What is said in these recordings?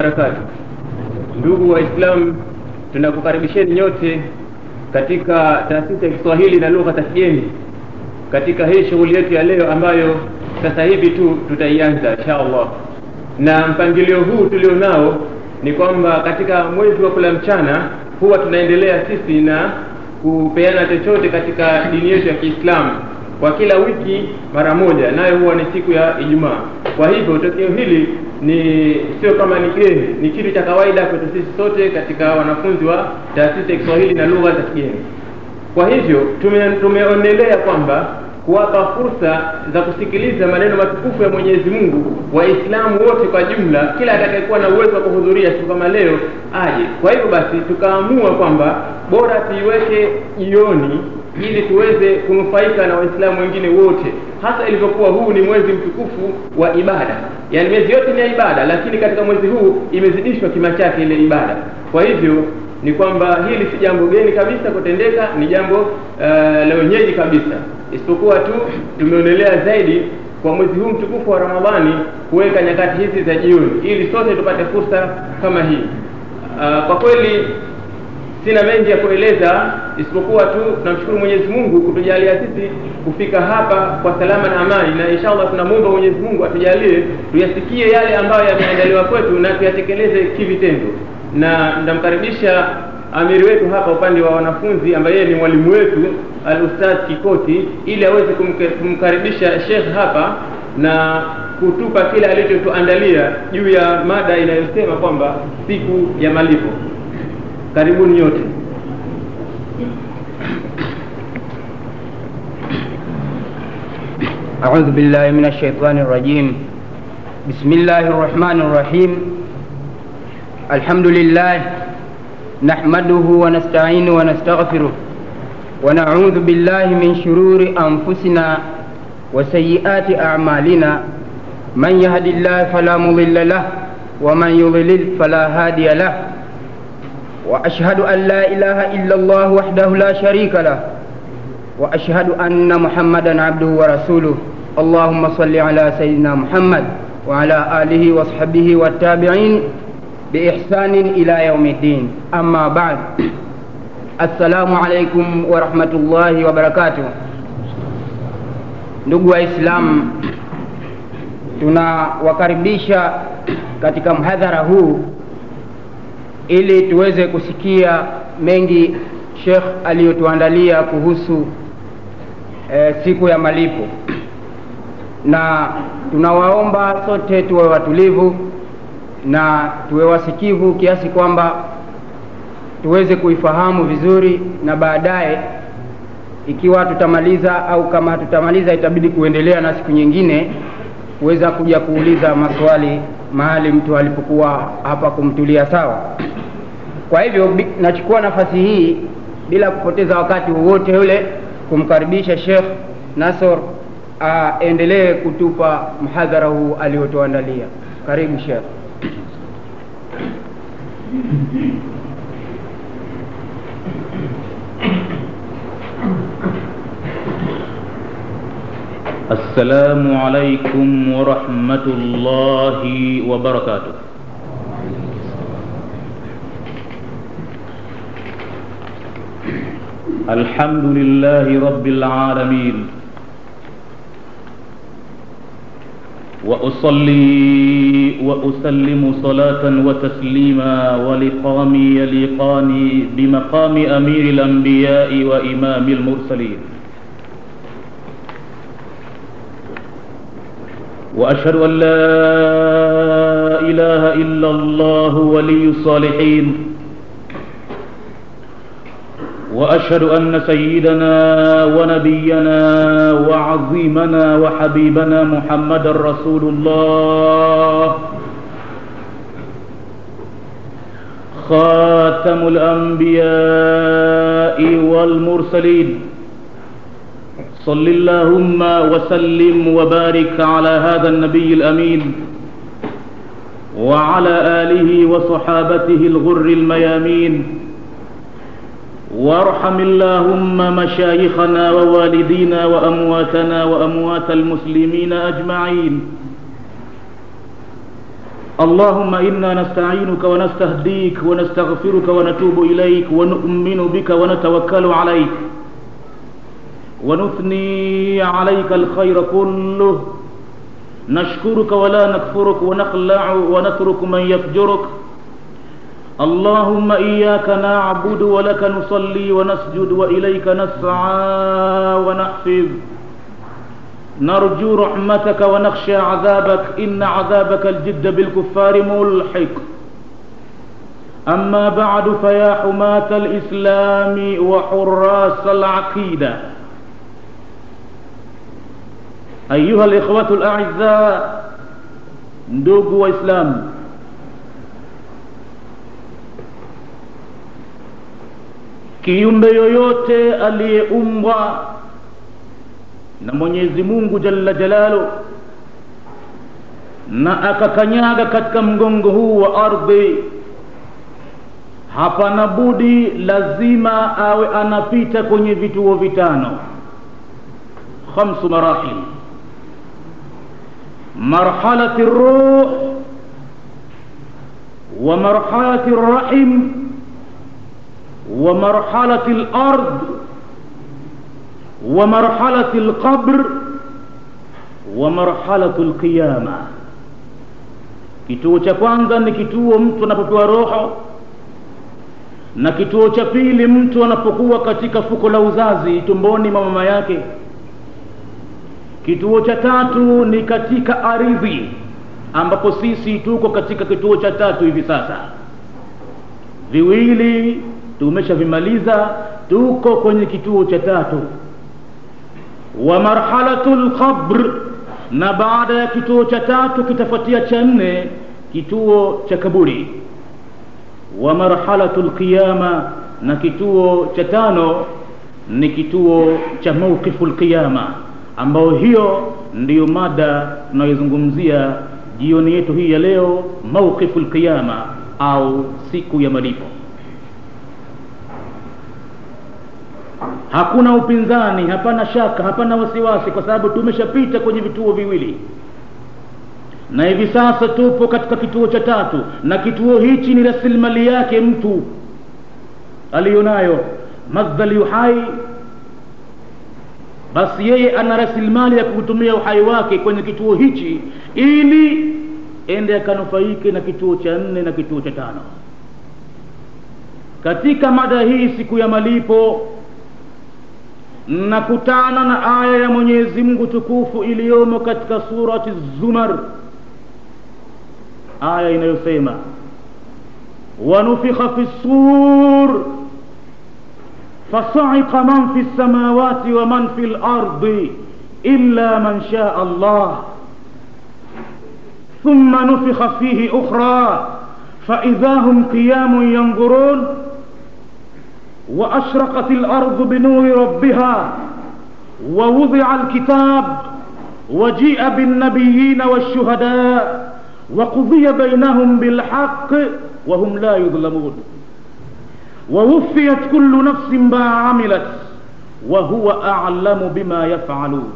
barakatu. Ndugu Waislamu, tunakukaribisheni nyote katika taasisi ya Kiswahili na lugha za kigeni katika hii shughuli yetu ya leo ambayo sasa hivi tu tutaianza insha Allah. Na mpangilio huu tulionao ni kwamba katika mwezi wa kula mchana huwa tunaendelea sisi na kupeana chochote katika dini yetu ya Kiislamu kwa kila wiki mara moja, nayo huwa ni siku ya Ijumaa. Kwa hivyo tokeo hili ni sio kama ni geni, ni kitu cha kawaida kwetu sisi sote katika wanafunzi wa taasisi ya Kiswahili na lugha za kigeni. Kwa hivyo tume, tumeonelea kwamba kuwapa fursa za kusikiliza maneno matukufu ya Mwenyezi Mungu Waislamu wote kwa jumla, kila atakayekuwa na uwezo wa kuhudhuria siku kama leo aje. Kwa hivyo basi tukaamua kwamba bora tuiweke jioni ili tuweze kunufaika na Waislamu wengine wote, hasa ilivyokuwa huu ni mwezi mtukufu wa ibada. Yaani miezi yote ni ya ibada, lakini katika mwezi huu imezidishwa kima chake ile ibada. Kwa hivyo ni kwamba hili si jambo geni kabisa kutendeka, ni jambo uh, la wenyeji kabisa, isipokuwa tu tumeonelea zaidi kwa mwezi huu mtukufu wa Ramadhani kuweka nyakati hizi za jioni ili sote tupate fursa kama hii. Uh, kwa kweli sina mengi ya kueleza isipokuwa tu tunamshukuru Mwenyezi Mungu kutujalia sisi kufika hapa kwa salama na amani, na inshallah tunamwomba Mwenyezi Mungu atujalie tuyasikie yale ambayo yameandaliwa kwetu na tuyatekeleze kivitendo, na ndamkaribisha amiri wetu hapa upande wa wanafunzi ambaye yeye ni mwalimu wetu al-Ustadh Kikoti, ili aweze kumkaribisha Sheikh hapa na kutupa kile alichotuandalia juu ya mada inayosema kwamba siku ya malipo. Karibuni nyote. أعوذ بالله من الشيطان الرجيم بسم الله الرحمن الرحيم الحمد لله نحمده ونستعينه ونستغفره ونعوذ بالله من شرور أنفسنا وسيئات أعمالنا من يهد الله فلا مضل له ومن يضلل فلا هادي له واشهد ان لا اله الا الله وحده لا شريك له واشهد ان محمدا عبده ورسوله اللهم صل على سيدنا محمد وعلى اله وصحبه والتابعين باحسان الى يوم الدين اما بعد السلام عليكم ورحمه الله وبركاته ndugu waislamu tunawakaribisha katika mhadhara huu ili tuweze kusikia mengi Sheikh aliyotuandalia kuhusu e, siku ya malipo, na tunawaomba sote tuwe watulivu na tuwe wasikivu kiasi kwamba tuweze kuifahamu vizuri, na baadaye ikiwa tutamaliza au kama tutamaliza itabidi kuendelea na siku nyingine kuweza kuja kuuliza maswali mahali mtu alipokuwa hapa kumtulia sawa. Kwa hivyo nachukua nafasi hii bila kupoteza wakati wowote ule kumkaribisha Sheikh Nasor aendelee kutupa mhadhara huu aliotuandalia. Karibu Sheikh. السلام عليكم ورحمة الله وبركاته الحمد لله رب العالمين وأصلي وأسلم صلاة وتسليما ولقام يليقان بمقام أمير الأنبياء وإمام المرسلين واشهد ان لا اله الا الله ولي الصالحين واشهد ان سيدنا ونبينا وعظيمنا وحبيبنا محمدا رسول الله خاتم الانبياء والمرسلين صل اللهم وسلم وبارك على هذا النبي الامين وعلى اله وصحابته الغر الميامين وارحم اللهم مشايخنا ووالدينا وامواتنا واموات المسلمين اجمعين اللهم إنا نستعينك ونستهديك ونستغفرك ونتوب إليك ونؤمن بك ونتوكل عليك ونثني عليك الخير كله نشكرك ولا نكفرك ونخلع ونترك من يفجرك اللهم إياك نعبد ولك نصلي ونسجد وإليك نسعى ونحفظ نرجو رحمتك ونخشى عذابك إن عذابك الجد بالكفار ملحق أما بعد فيا حماة الإسلام وحراس العقيدة أيها الإخوة الأعزاء ndugu waislamu kiumbe yoyote aliyeumbwa na mwenyezi mungu jalla jalalu na akakanyaga katika mgongo huu wa ardhi hapana budi lazima awe anapita kwenye vituo vitano khamsu marahil marhalati ruh wa marhalati rahim wa marhalati lard wa marhalati lqabr wa marhalatu lqiyama kituo cha kwanza ni kituo mtu anapopewa roho na kituo cha pili mtu anapokuwa katika fuko la uzazi tumboni mwa mama yake kituo cha tatu ni katika ardhi ambapo sisi tuko katika kituo cha tatu hivi sasa viwili tumeshavimaliza tuko kwenye kituo cha tatu wa marhalatu lqabr na baada ya kituo cha tatu kitafuatia cha nne kituo cha kaburi wa marhalatu lqiyama na kituo cha tano ni kituo cha mauqifu lqiyama ambayo hiyo ndiyo mada tunayozungumzia jioni yetu hii ya leo mauqifu lqiyama au siku ya malipo hakuna upinzani hapana shaka hapana wasiwasi kwa sababu tumeshapita kwenye vituo viwili na hivi sasa tupo katika kituo cha tatu na kituo hichi ni rasilimali yake mtu aliyonayo madhali uhai basi yeye ana rasilimali ya kutumia uhai wake kwenye kituo hichi ili ende akanufaike na kituo cha nne na kituo cha tano katika mada hii siku ya malipo nakutana na aya ya mwenyezi mungu tukufu iliyomo katika surati zumar aya inayosema wanufikha fi sur فصعق من في السماوات ومن في الارض الا من شاء الله ثم نفخ فيه اخرى فاذا هم قيام ينظرون واشرقت الارض بنور ربها ووضع الكتاب وجيء بالنبيين والشهداء وقضي بينهم بالحق وهم لا يظلمون ووفيت كل نفس ما عملت وهو اعلم بما يفعلون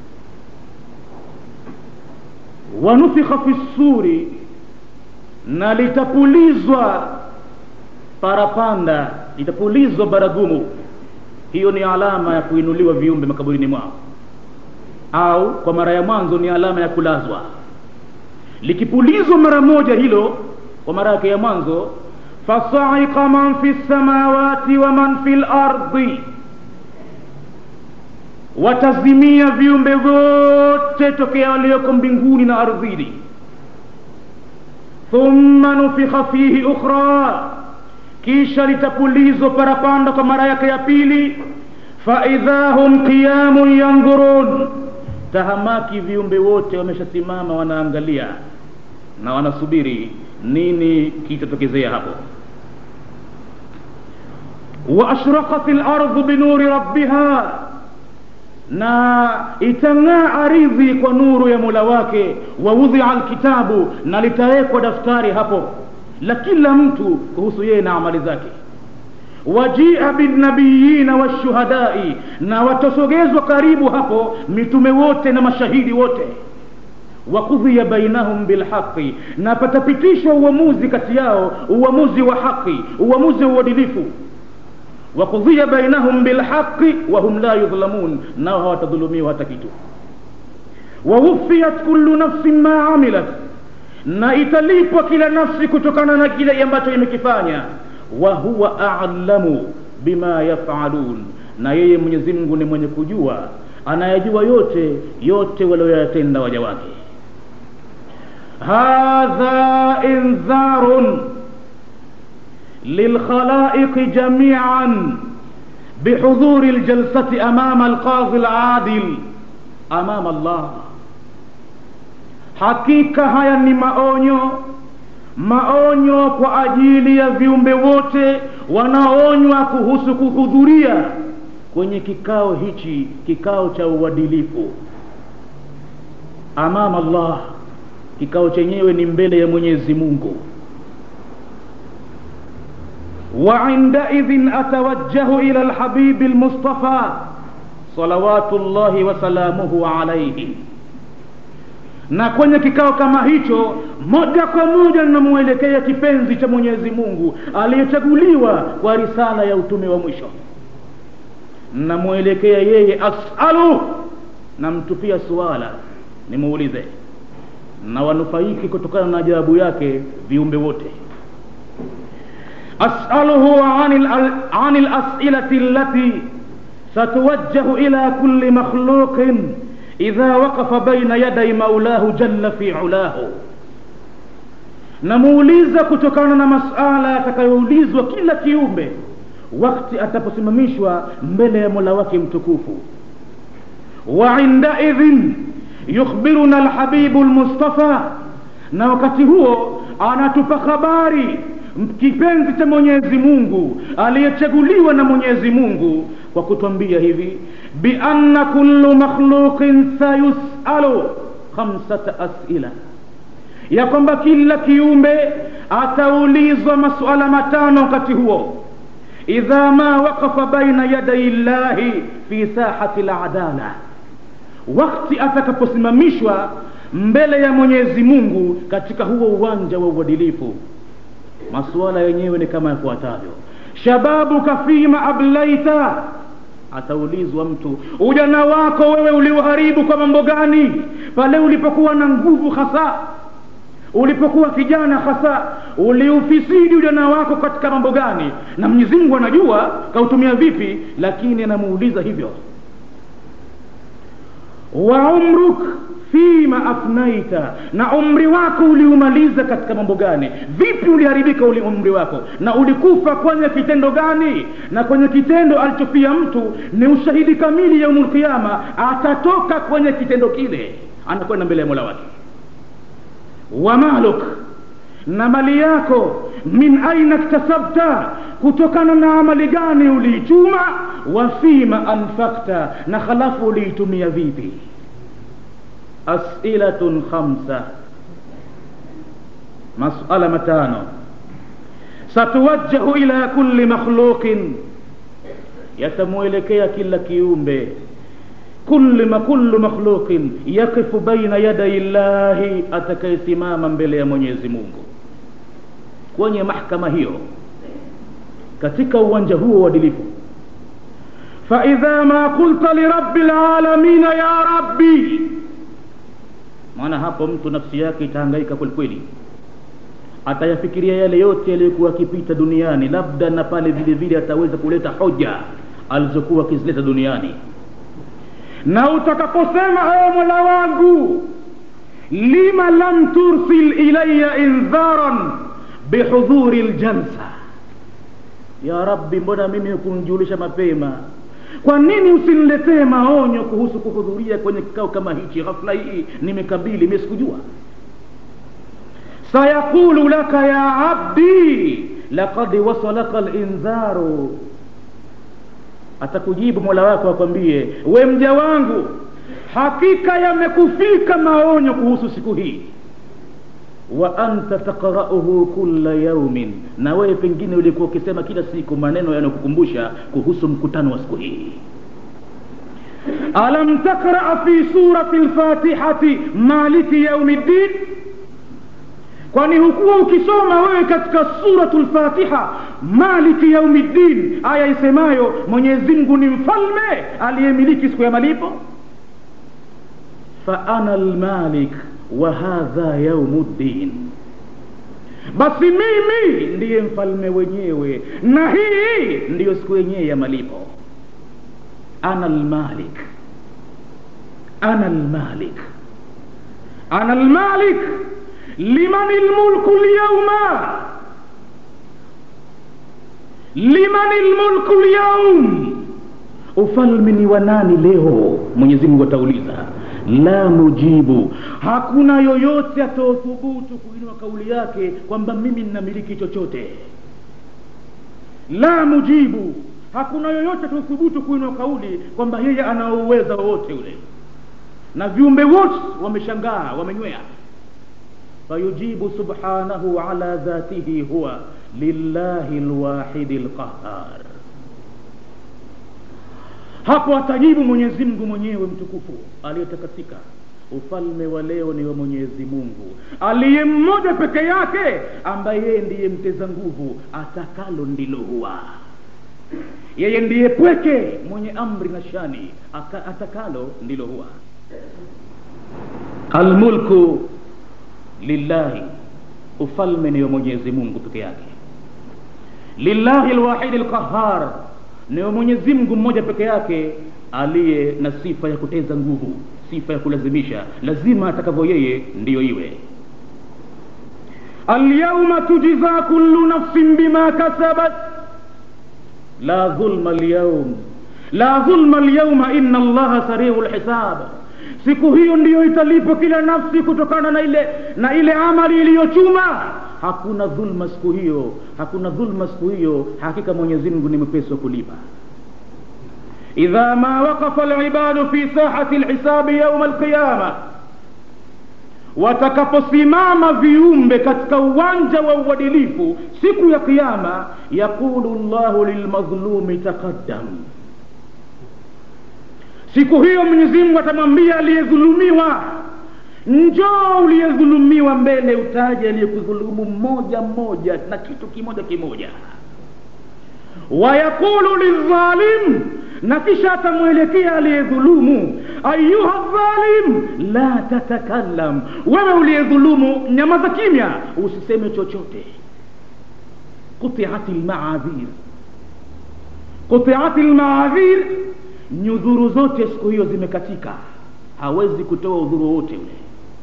ونفخ في السور na litapulizwa parapanda litapulizwa baragumu hiyo ni alama ya kuinuliwa viumbe makaburini mwao au kwa mara ya mwanzo ni alama ya kulazwa likipulizwa mara moja hilo kwa mara yake ya mwanzo fasaika man fi lsamawati wa man fi lardi watazimia viumbe vyote tokea walioko mbinguni na ardhini thumma nufikha fihi ukhra kisha litapulizwa parapanda kwa mara yake ya pili faidha hum qiyamun yandhurun tahamaki viumbe wote wameshasimama wanaangalia na wanasubiri nini kitatokezea hapo waashraqat lardhu binuri rabbiha na itang'aa aridhi kwa nuru ya mola wake waudhia alkitabu na litawekwa daftari hapo la kila mtu kuhusu yeye na amali zake wajia binnabiyina washuhadai na watasogezwa karibu hapo mitume wote na mashahidi wote wakudhiya bainahum bilhaqi na patapitishwa uamuzi kati yao uamuzi wa haqi uamuzi wa uadilifu wakudhiya bainahum bilhaqi wahum la yudhlamun nao hawatadhulumiwa hata kitu wawufiyat kullu nafsin ma amilat na italipwa kila nafsi kutokana na kile ambacho imekifanya wa huwa alamu bima yafalun na yeye mwenyezi mungu ni mwenye kujua anayajua yote yote walioyatenda waja wake hadha indharun للخلائق جميعا بحضور الجلسة أمام القاضي العادل أمام الله hakika haya ni maonyo maonyo kwa ajili ya viumbe wote wanaonywa kuhusu kuhudhuria kwenye kikao hichi kikao cha uadilifu amama allah kikao chenyewe ni mbele ya mwenyezi mungu وعندئذ أتوجه إلى الحبيب المصطفى صلوات الله وسلامه عليه na kwenye kikao kama hicho moja kwa moja ninamwelekea kipenzi cha mwenyezi mungu aliyechaguliwa kwa risala ya utume wa mwisho namwelekea yeye asalu namtupia suala nimuulize na wanufaiki kutokana na ajabu yake viumbe wote أسأله عن, عن الأسئلة التي ستوجه إلى كل مخلوق إذا وقف بين يدي مولاه جل في علاه namuuliza kutokana na masala yatakayoulizwa kila kiumbe wakti ataposimamishwa mbele ya mola wake mtukufu wa indaidhin yukhbiruna alhabibu lmustafa na wakati huo anatupa habari kipenzi cha mwenyezi mungu aliyechaguliwa na mwenyezi mungu kwa kutwambia hivi bianna kullu makhluqin sayusalu khamsata asila ya kwamba kila kiumbe ataulizwa masuala matano wakati huo idha ma waqafa baina yadai llahi fi sahati ladala wakti atakaposimamishwa mbele ya mwenyezi mungu katika huo uwanja wa uadilifu masuala yenyewe ni kama yafuatavyo shababuka fima ablaita ataulizwa mtu ujana wako wewe uliuharibu kwa mambo gani pale ulipokuwa na nguvu hasa ulipokuwa kijana hasa uliufisidi ujana wako katika mambo gani na mwenyezi mungu anajua kautumia vipi lakini anamuuliza hivyo wa umruk fima afnaita na umri wako uliumaliza katika mambo gani vipi uliharibika uli umri wako na ulikufa kwenye kitendo gani na kwenye kitendo alichofia mtu ni ushahidi kamili ya umulkiama atatoka kwenye kitendo kile anakwenda mbele ya mola wake wa maluk na mali yako min aina ktasabta kutokana na amali gani uliichuma wa fima anfakta na halafu uliitumia vipi as'ilatun khamsa masala matano satuwajjahu ila kulli makhluqin yatamwelekea kila kiumbe kulli ma kullu makhluqin yaqifu baina yaday llahi atakayesimama mbele ya mwenyezi mungu kwenye mahkama hiyo katika uwanja huo uadilifu faidha ma qulta lirabbi lalamina ya rabbi maana hapo mtu nafsi yake itahangaika kwelikweli atayafikiria yale yote yaliyokuwa akipita duniani labda na pale vile vile ataweza kuleta hoja alizokuwa akizileta duniani na utakaposema ewe mola wangu lima lam tursil ilaya indharan bihudhuri ljalsa ya rabbi mbona mimi hukunjulisha mapema kwa nini usiniletee maonyo kuhusu kuhudhuria kwenye kikao kama hichi ghafla hii nimekabili mi sikujua sayaqulu laka ya abdi laqad wasalaka lindharu atakujibu mola wako akwambie we mja wangu hakika yamekufika maonyo kuhusu siku hii wa anta taqrauhu kulla yaumin na wewe pengine ulikuwa ukisema kila siku maneno yanayokukumbusha kuhusu mkutano wa siku hii alam takraa fi surati lfatihati maliki yaumi ddin kwani hukuwa ukisoma wewe katika suratu lfatiha maliki yaumi ddin aya isemayo mwenyezi mungu ni mfalme aliyemiliki siku ya malipo faana lmalik wa hadha yaumu ddin basi mimi ndiye mfalme wenyewe na hii ndiyo siku yenyewe ya malipo ana lmalik ana lmalik ana lmalik liman lmulku lyauma liman lmulku lyaum ufalme ni wa nani leo mwenyezi mungu atauliza la mujibu hakuna yoyote ataothubutu kuinua kauli yake kwamba mimi ninamiliki chochote la mujibu hakuna yoyote ataothubutu kuinua kauli kwamba yeye ana uweza wowote ule na viumbe wote wameshangaa wamenywea fayujibu subhanahu ala dhatihi huwa lillahi lwahidi lqahar hapo atajibu mwenyezi mungu mwenyewe mtukufu aliyetakasika ufalme wa leo ni wa mwenyezi mungu aliye mmoja peke yake ambaye yeye ndiye mteza nguvu atakalo ndilo huwa yeye ndiye pweke mwenye amri na shani Aka, atakalo ndilo huwa almulku lillahi ufalme ni wa mwenyezi mungu peke yake lillahi lwahidi lqahar ni wa mwenyezi mungu mmoja peke yake aliye na sifa ya kuteza nguvu sifa ya kulazimisha lazima atakavyo yeye ndiyo iwe alyauma tujza kullu nafsin bima kasabat la dhulma lyaum la dhulma lyauma inna allaha sariu lhisab siku hiyo ndiyo italipo kila nafsi kutokana na ile na ile amali iliyochuma hakuna dhulma siku hiyo hakuna dhulma siku hiyo hakika mwenyezi mungu ni mwepesi wa kulipa idha ma waqafa libadu fi sahati lhisabi yauma alqiyama watakaposimama viumbe katika uwanja wa uadilifu siku ya kiama yaqulu llahu lilmadhlumi taqaddam siku hiyo mwenyezi mungu atamwambia aliyedhulumiwa njoo uliyedhulumiwa mbele utaje aliyekudhulumu mmoja mmoja na kitu kimoja kimoja wayaqulu lildhalim na kisha atamwelekea aliyedhulumu ayuha dhalim la tatakallam wewe uliyedhulumu nyamaza kimya usiseme chochote qutiat lmaadhir qutiat lmaadhir nyudhuru zote siku hiyo zimekatika hawezi kutoa udhuru wote ule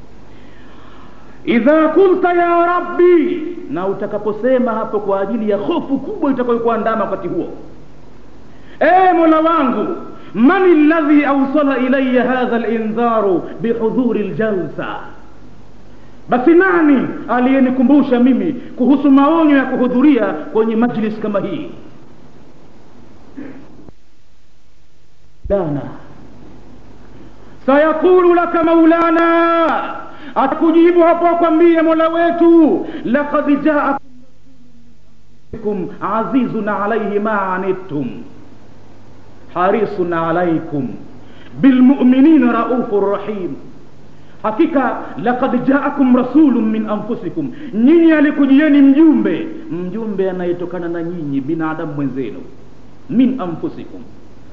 idha kulta ya rabbi na utakaposema hapo kwa ajili ya hofu kubwa itakayokuandama wakati huo e mola wangu man ladhi awsala ilaya hadha lindharu bihudhuri ljalsa basi nani aliyenikumbusha mimi kuhusu maonyo ya kuhudhuria kwenye majlis kama hii lana sayaqulu laka maulana atakujibu hapo akwambie mola wetu laqad jaakum azizun alaihi ma anittum harisun alaikum bilmuminina raufur rahim hakika laqad jaakum rasulun min anfusikum nyinyi alikujieni mjumbe mjumbe anayetokana na nyinyi binadamu mwenzenu min anfusikum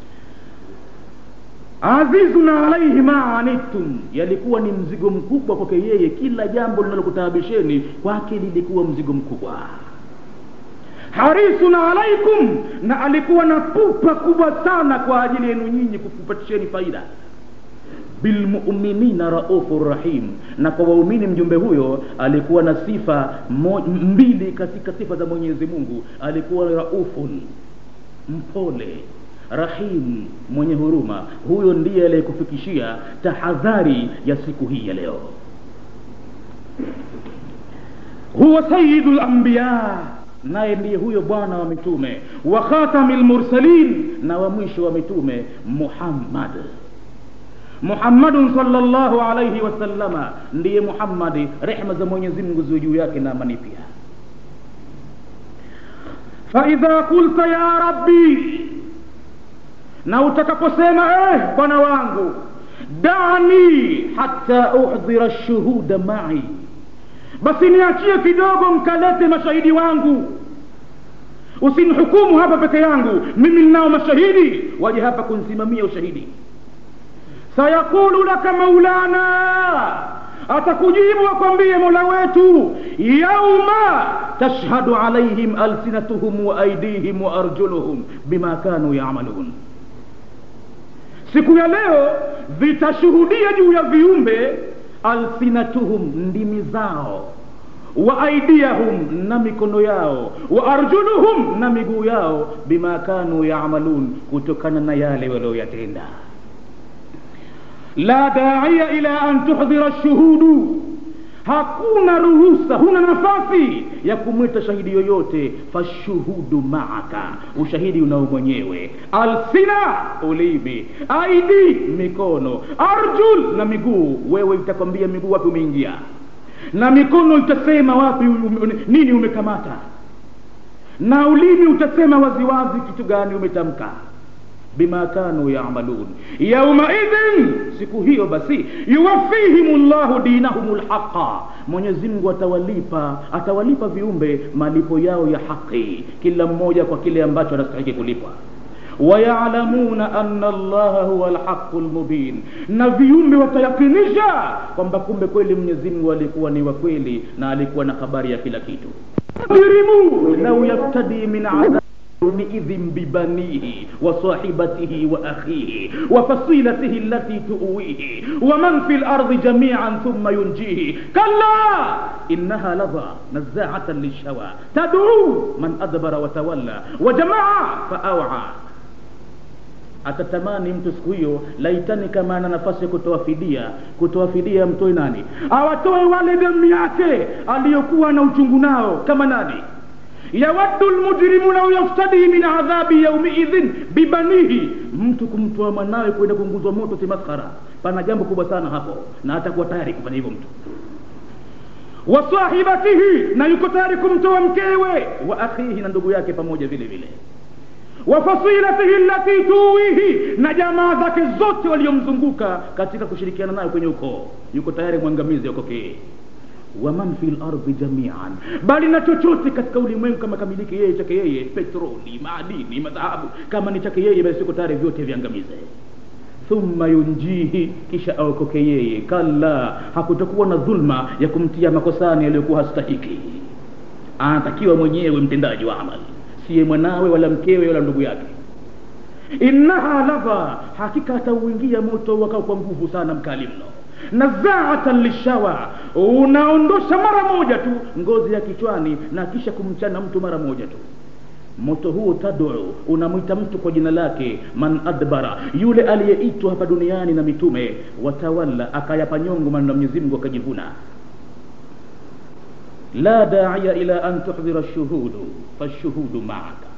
azizun alaihi ma anittum yalikuwa ni mzigo mkubwa kwake yeye kila jambo linalokutaabisheni kwake lilikuwa mzigo mkubwa harisun alaikum na alikuwa na pupa kubwa sana kwa ajili yenu nyinyi kukupatisheni faida bilmuminina raufur rahim na kwa waumini mjumbe huyo alikuwa na sifa mo, mbili katika sifa za mwenyezi mungu alikuwa raufun mpole rahim mwenye huruma huyo ndiye aliyekufikishia tahadhari ya siku hii ya leo huwa sayidu lambiya naye ndiye huyo bwana wa mitume wa khatami lmursalin na wa mwisho wa mitume muhammad muhammadun salllahu alaihi wasallama ndiye muhammadi rehma za mwenyezi mungu ziwe juu yake na amani pia faidha kulta ya rabbi na utakaposema eh bwana wangu dani hata uhdhira shuhuda mai basi niachie kidogo mkalete mashahidi wangu usinihukumu hapa peke yangu mimi ninao mashahidi waje hapa kunsimamia ushahidi sayaqulu laka maulana atakujibu akwambie mola wetu yauma tashhadu alaihim alsinatuhum wa aidihim wa arjuluhum bima kanu yamalun siku ya leo vitashuhudia juu ya viumbe alsinatuhum ndimi zao wa aidiyahum na mikono yao wa arjuluhum na miguu yao bima kanu yamalun kutokana na yale walioyatenda la daia ila an tuhdhira shuhudu hakuna ruhusa huna nafasi ya kumwita shahidi yoyote fashuhudu maaka ushahidi unao mwenyewe alsina ulimi aidi mikono arjul na miguu wewe itakwambia miguu wapi umeingia na mikono itasema wapi ume, nini umekamata na ulimi utasema waziwazi kitu gani umetamka bima kanu yamalun yaumaidhin siku hiyo basi yuwafihim llahu dinahum lhaqa mwenyezimngu atawalipa atawalipa viumbe malipo yao ya haqi kila mmoja kwa kile ambacho anastahiki kulipwa wayalamuna anna allaha huwa lhaqu lmubin na viumbe watayakinisha kwamba kumbe kweli mwenyezimngu alikuwa ni wa kweli na alikuwa na habari ya kila kitu mujrimu lau yaftadi min adhab يومئذ ببنيه وصاحبته وأخيه وفصيلته التي تؤويه ومن في الأرض جميعا ثم ينجيه كلا إنها لظى نزاعة للشوى تدعو من أدبر وتولى وجمع فأوعى atatamani mtu siku hiyo laitani kama ana nafasi ya kutoa fidia kutoa fidia mtoe nani awatoe wale damu yake aliyokuwa na uchungu nao kama nani yawaddu lmujrimu lau yaftadi min adhabi yaumiidhin bibanihi mtu kumtoa mwanawe kwenda kuunguzwa moto si maskhara pana jambo kubwa sana hapo na atakuwa tayari kufanya hivyo mtu wa sahibatihi na yuko tayari kumtoa mkewe wa akhihi na ndugu yake pamoja vile vile wa fasilatihi allati tuwihi na jamaa zake zote waliomzunguka katika kushirikiana nayo kwenye ukoo yuko tayari mwangamizi akokee waman fi lardi jamian bali na chochote katika ulimwengu kama kamiliki yeye chake yeye petroli madini madhahabu kama ni chake yeye basi siko tayari vyote viangamize thumma yunjihi kisha aokoke yeye kalla hakutakuwa na dhulma ya kumtia makosani aliyokuwa hastahiki anatakiwa mwenyewe mtendaji wa amali siye mwanawe wala mkewe wala ndugu yake innaha lava hakika atauingia moto wakao kwa nguvu sana mkali mno nazaatan lishawa unaondosha mara moja tu ngozi ya kichwani na kisha kumchana mtu mara moja tu moto huo tadu unamwita mtu kwa jina lake man adbara yule aliyeitwa hapa duniani na mitume watawalla akayapa nyongo maneno ya mwenyezi mungu akajivuna la daia ila an tuhdhira shuhudu fashuhudu maaka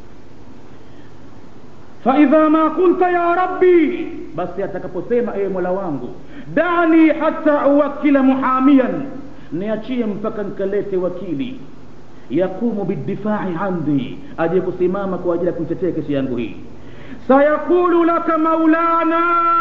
faidha ma qulta ya rabbi basi atakaposema ewe mola wangu dani hata uwakila muhamian niachie mpaka nkalete wakili yaqumu bidifai andi aje kusimama kwa ajili ya kuitetea kesi yangu hii sayaqulu laka maulana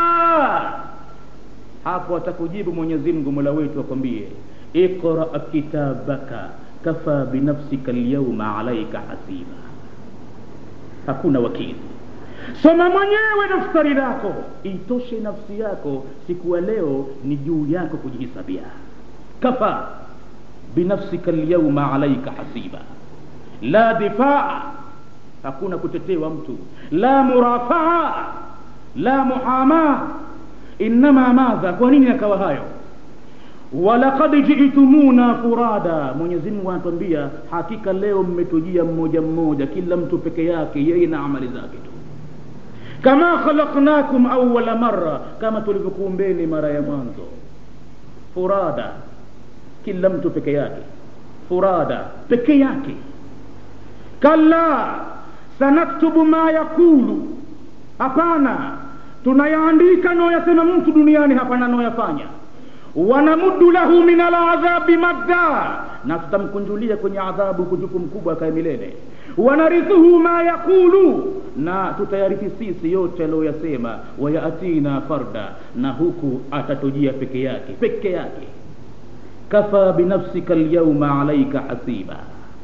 hapo atakujibu mwenyezi mungu mola wetu akwambie iqra kitabaka kafa binafsika lyauma alaika hasiba hakuna wakili soma mwenyewe daftari lako itoshe nafsi yako siku ya leo ni juu yako kujihisabia kafa binafsika lyauma alaika hasiba la difaa hakuna kutetewa mtu la murafaa la muhama innama madha kwa nini yakawa hayo walaqad jitumuna furada mwenyezi mungu anatuambia hakika leo mmetujia mmoja mmoja kila mtu peke yake yeye na amali zake tu kama khalaqnakum awala marra kama tulivyokuumbeni mara ya mwanzo furada kila mtu peke yake furada peke yake kalla sanaktubu ma yakulu hapana tunayaandika anayoyasema mtu duniani hapana anayoyafanya wanamuddu lahu min aladhabi madda na tutamkunjulia kwenye adhabu kujuku mkubwa akae milele wanarithuhu ma yaqulu na tutayarithi sisi yote aliyoyasema wayatina farda na huku atatujia peke yake peke yake kafa binafsika lyauma alaika hasiba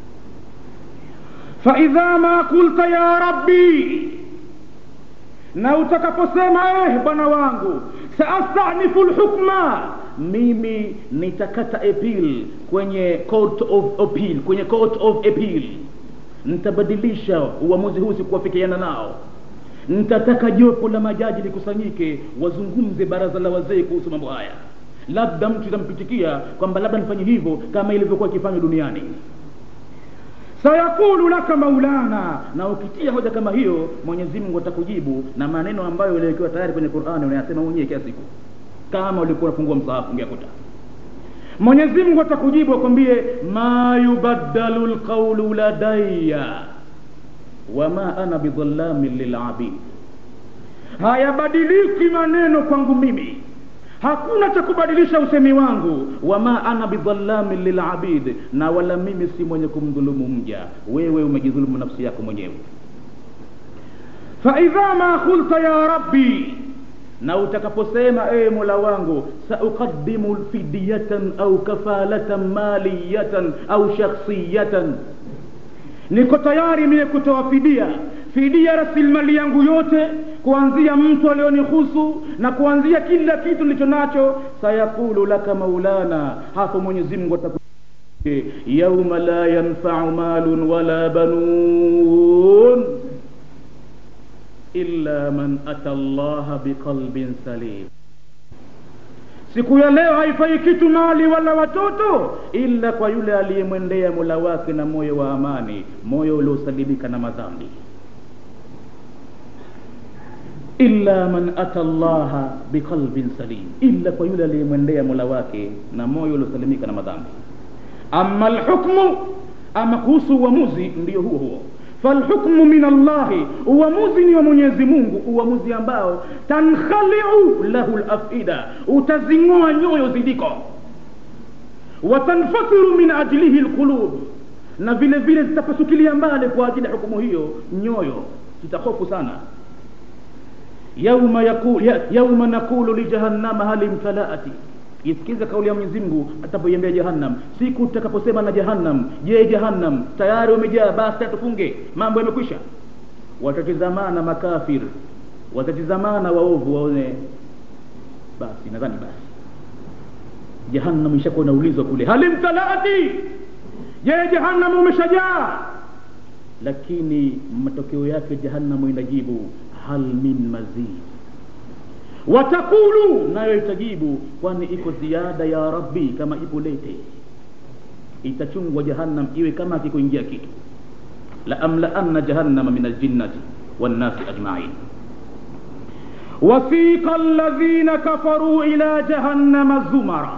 faidha ma kulta ya rabbi na utakaposema eh bwana wangu saastanifu lhukma mimi nitakata appeal kwenye court of appeal kwenye court of appeal nitabadilisha uamuzi huu sikuwafikiana nao nitataka jopo la majaji likusanyike wazungumze baraza la wazee kuhusu mambo haya labda mtu itampitikia kwamba labda nifanye hivyo kama ilivyokuwa ikifanywa duniani sayakulu laka maulana na ukitia hoja kama hiyo mwenyezi mungu atakujibu na maneno ambayo yaliwekewa tayari kwenye qurani unayasema mwenyewe kila siku kama ulikuwa unafungua msahafu ungeakuta mwenyezi mungu atakujibu akwambie ma yubaddalu lqaulu ladaya wama ana bidhallamin lilabid hayabadiliki maneno kwangu mimi hakuna cha kubadilisha usemi wangu wama ana bidhallamin lilabid na wala mimi si mwenye kumdhulumu mja wewe umejidhulumu nafsi yako mwenyewe faidha ma qulta ya rabbi na utakaposema ee mola wangu sauqadimu fidyatan au kafalatan maliyatan au shakhsiyatan niko tayari mie kutoa fidia fidia rasilimali yangu yote kuanzia mtu alionihusu na kuanzia kila kitu nilicho nacho sayaqulu laka maulana hapo mwenyezi mungu ataku yauma la yanfau malun wala banun illa man ata llaha biqalbin salim siku ya leo haifai kitu mali wala watoto ila kwa yule aliyemwendea mola wake na moyo wa amani moyo uliosalimika na madhambi illa man ata llaha biqalbin salim illa kwa yule aliyemwendea mola wake na moyo uliosalimika na madhambi ama lhukmu ama kuhusu uamuzi ndio huo huo falhukmu min allahi uamuzi ni wa mwenyezi mungu uamuzi ambao tankhaliu lahu lafida utazing'oa nyoyo zidiko watanfasiru min ajlihi lqulub na vile vile zitapasukilia mbali kwa ajili ya hukumu hiyo nyoyo zitahofu sana yauma, yakul, ya, yauma nakulu lijahannama hal imtalaati isikiza kauli ya mwenyezi mungu atapoiambia jahannam siku tutakaposema na jahannam je jahannam tayari umejaa basi tufunge mambo yamekwisha watatizamana makafir watatizamana waovu waone basi nadhani basi jahannam ishakuwa naulizwa kule halimtalaati je jahannam umeshajaa lakini matokeo yake jahannamu inajibu hal min mazid watakulu nayo itajibu kwani iko ziada ya rabbi kama ipo lete itachungwa jahannam iwe kama akikuingia kitu la amlaanna jahannama min aljinnati wannasi ajmain wasiqa alladhina kafaruu ila jahannama zumara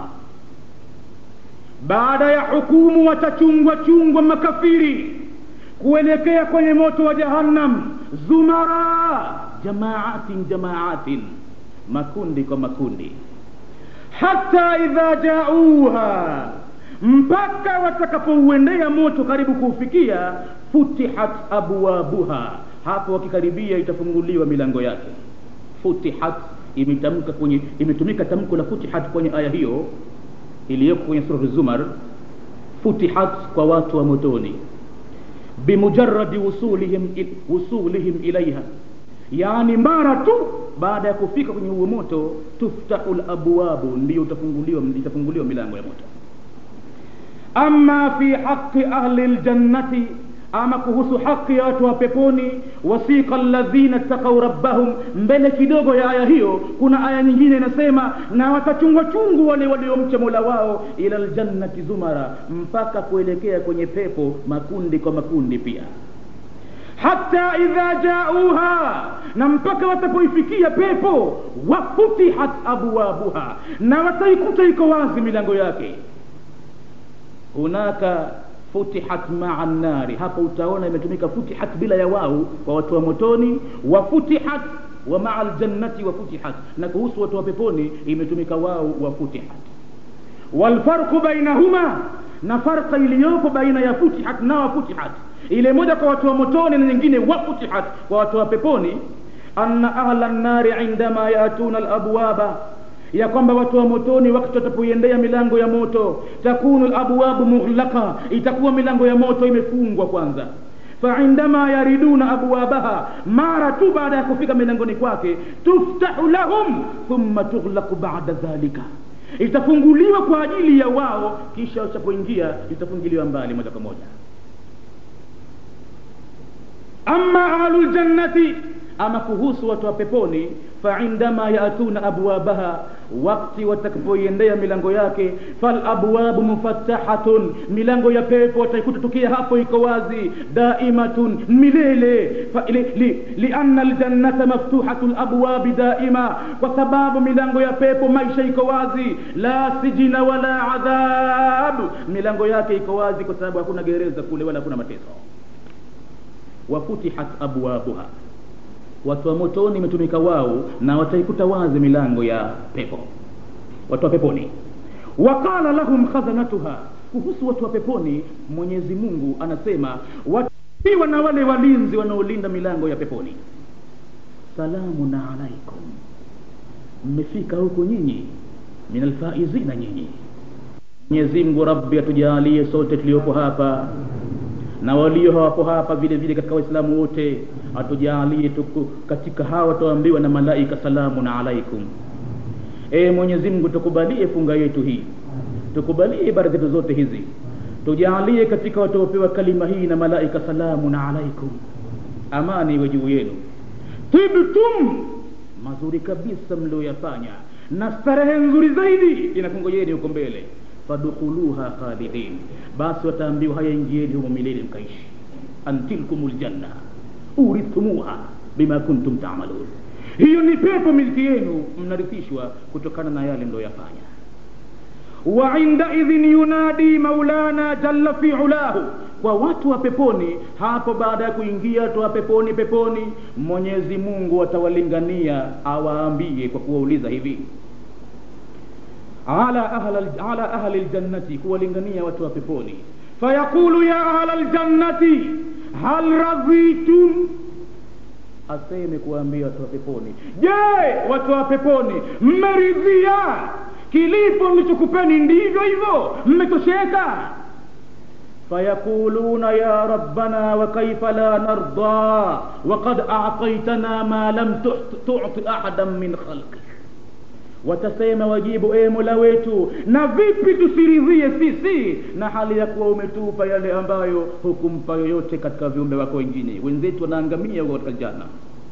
baada ya hukumu watachungwa chungwa makafiri kuelekea kwenye moto wa jahannam zumara jamaatin jamaatin makundi kwa makundi hata idha jauha mpaka watakapouendea moto karibu kuufikia futihat abwabuha hapo wakikaribia itafunguliwa milango yake futihat imetamka kwenye imetumika tamko la futihat kwenye aya hiyo iliyoko kwenye suratu zumar futihat kwa watu wa motoni bimujaradi wusulihim, wusulihim ilaiha yaani mara tu baada ya kufika kwenye huo moto tuftahu labwabu ndiyo utafunguliwa itafunguliwa milango ya moto ama fi haqi ahli ljannati ama kuhusu haki ya watu wa peponi wasiqa alladhina taqau rabbahum mbele kidogo ya aya hiyo kuna aya nyingine inasema na watachungwa chungu wale waliomcha mola wao ila ljannati zumara mpaka kuelekea kwenye pepo makundi kwa makundi pia hata idha jauha na mpaka watapoifikia pepo wafutihat abwabuha na wataikuta iko wazi milango yake hunaka futihat maa nnari hapo utaona imetumika futihat bila ya wau kwa watu wa motoni wa futihat wa maa ljannati wa futihat na kuhusu watu wa peponi imetumika wau wa futihat walfarqu bainahuma na farqa iliyopo baina ya futihat na wa futihat ile moja kwa watu wa motoni na nyingine wafutihat kwa watu wa peponi anna ahla nnari indama yatuna alabwaba ya kwamba watu wa motoni wakati watapoiendea milango ya moto takunu labwabu mughlaqa itakuwa milango ya moto imefungwa kwanza faindama yariduna abwabaha mara tu baada ya kufika milangoni kwake tuftahu lahum thumma tughlaqu bada dhalika itafunguliwa kwa ajili ya wao kisha watapoingia itafungiliwa mbali moja kwa moja ama ahlu ljannati ama kuhusu watu wa peponi faindama yatuna abwabaha wakti watakapoiendea milango yake falabwabu mufattahatun milango ya pepo wataikuta tukia hapo iko wazi daimatun milele lianna li, li ljannata maftuhatu labwabi daima kwa sababu milango ya pepo maisha iko wazi la sijina wala adhab milango yake iko wazi kwa sababu hakuna gereza kule wala hakuna mateso wafutihat abwabuha watu wa motoni imetumika wao na wataikuta wazi milango ya pepo watu wa peponi waqala lahum khazanatuha kuhusu watu wa peponi mwenyezi mungu anasema watiwa na wale walinzi wanaolinda milango ya peponi salamun alaikum mmefika huko nyinyi min alfaizina nyinyi mwenyezi mungu rabbi atujalie sote tuliopo hapa na walio hawapo hapa vile vile katika waislamu wote atujalie tuku katika hawa wataambiwa na malaika salamun alaikum e mwenyezi mungu tukubalie funga yetu hii tukubalie ibada zetu zote hizi tujalie katika wataopewa kalima hii na malaika salamun alaikum amani iwe juu yenu tibtum mazuri kabisa mlioyafanya na starehe nzuri zaidi inakungojeni huko mbele fadkhuluha khalidin basi wataambiwa haya ingieni humo milele mkaishi antilkum ljanna urithumuha bima kuntum tamalun hiyo ni pepo milki yenu mnarithishwa kutokana na yale mlioyafanya wa indaidhin yunadi maulana jalla fi ulahu kwa watu wa peponi hapo baada ya kuingia watu wa peponi peponi mwenyezi mungu atawalingania awaambie kwa kuwauliza hivi ala ahli ala ahli ljannati kuwalingania watu wa peponi fayaqulu ya ahla ljannati hal radhitum aseme kuwaambia watu wa peponi je watu wa peponi mmeridhia kilipo mlichokupeni ndivyo hivyo mmetosheka فيقولون يا ربنا وكيف لا نرضى وقد أعطيتنا ما لم تعط أحدا من خلقك watasema wajibu e mola wetu na vipi tusiridhie sisi na hali ya kuwa umetupa yale ambayo hukumpa yoyote katika viumbe wako wengine wenzetu wanaangamia huko katika jana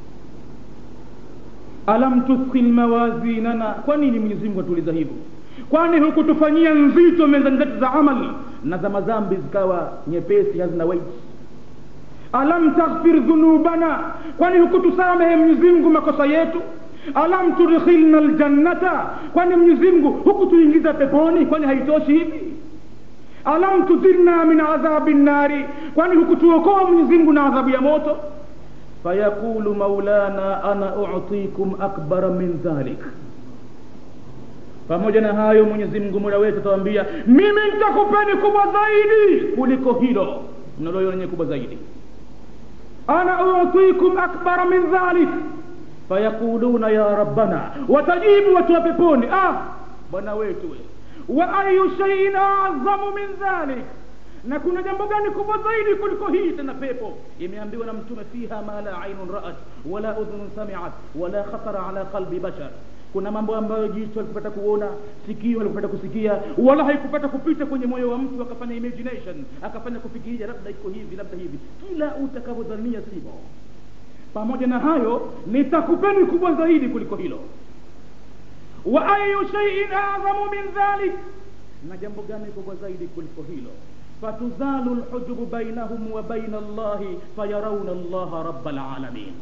alam tuthqil mawazinana kwa nini mwenyezi mungu atuuliza hivyo kwani hukutufanyia nzito mezani zetu za amali na za madhambi zikawa nyepesi hazina weight alam taghfir dhunubana kwani hukutusamehe mwenyezi mungu makosa yetu alam tudkhilna ljannata kwani mwenyezi mungu hukutuingiza peponi kwani haitoshi hivi alam tudhirna min adhabi nnari kwani hukutuokoa mwenyezi mungu na adhabu ya moto fayaqulu maulana ana utikum akbara min dhalik pamoja na hayo mwenyezi mungu mola wetu atawambia mimi nitakupeni kubwa zaidi kuliko hilo mnaloiona kubwa zaidi ana utikum akbara min dhalik fayaquluna ya rabbana watajibu watu wa peponi ah bwana wetu we wa ayu shaiin azamu min dhalik na kuna jambo gani kubwa zaidi kuliko hii tena pepo imeambiwa na mtume fiha ma la ainun raat wala udhunun samiat wala khatara ala qalbi bashar kuna mambo ambayo jicho alikupata kuona sikio alikupata kusikia wala haikupata kupita kwenye moyo wa mtu akafanya imagination akafanya kufikiria labda iko hivi labda hivi kila utakavyodhania sivyo pamoja na hayo nitakupeni kubwa zaidi kuliko hilo wa ayu shaiin adhamu min dhalik na jambo gani kubwa zaidi kuliko hilo fatuzalu lhujubu bainahum wa baina allahi fayarauna allaha raba lalamin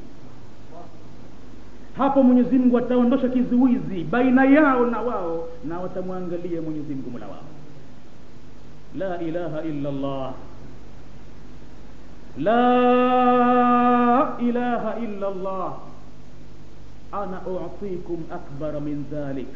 hapo mwenyezi mungu ataondosha kizuizi baina yao na wao na watamwangalia mwenyezi mungu mola wao la ilaha illa allah la ilaha illa allah ana utikum akbara min dhalik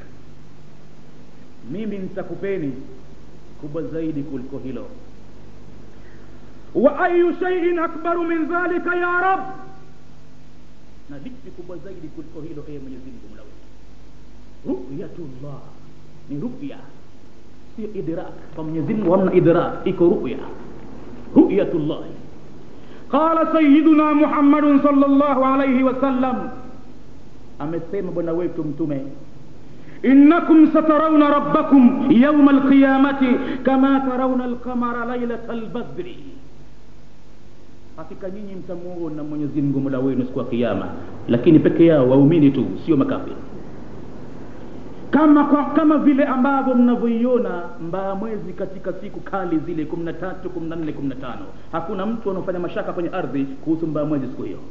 mimi nitakupeni kubwa zaidi kuliko hilo wa ayu shaiin akbaru min dhalika ya rab na lipi kubwa zaidi kuliko hilo ee mwenyezi mungu mola wetu ruyatullah ni ruya sio idrak kwa mwenyezi mungu hamna idrak iko ruya ruyatullahi qala sayiduna muhammadun sallallahu alaihi wasallam amesema bwana wetu mtume innakum satarawna rabbakum yauma alqiyamati kama tarawna alqamara lailata albadri hakika nyinyi mtamuona mwenyezi mungu mola wenu siku ya kiama lakini peke yao waumini tu sio makafiri kama kwa, kama vile ambavyo mnavyoiona mbaa mwezi katika siku kali zile kumi na tatu kumi na nne kumi na tano hakuna mtu anaofanya mashaka kwenye ardhi kuhusu mbaa mwezi siku hiyo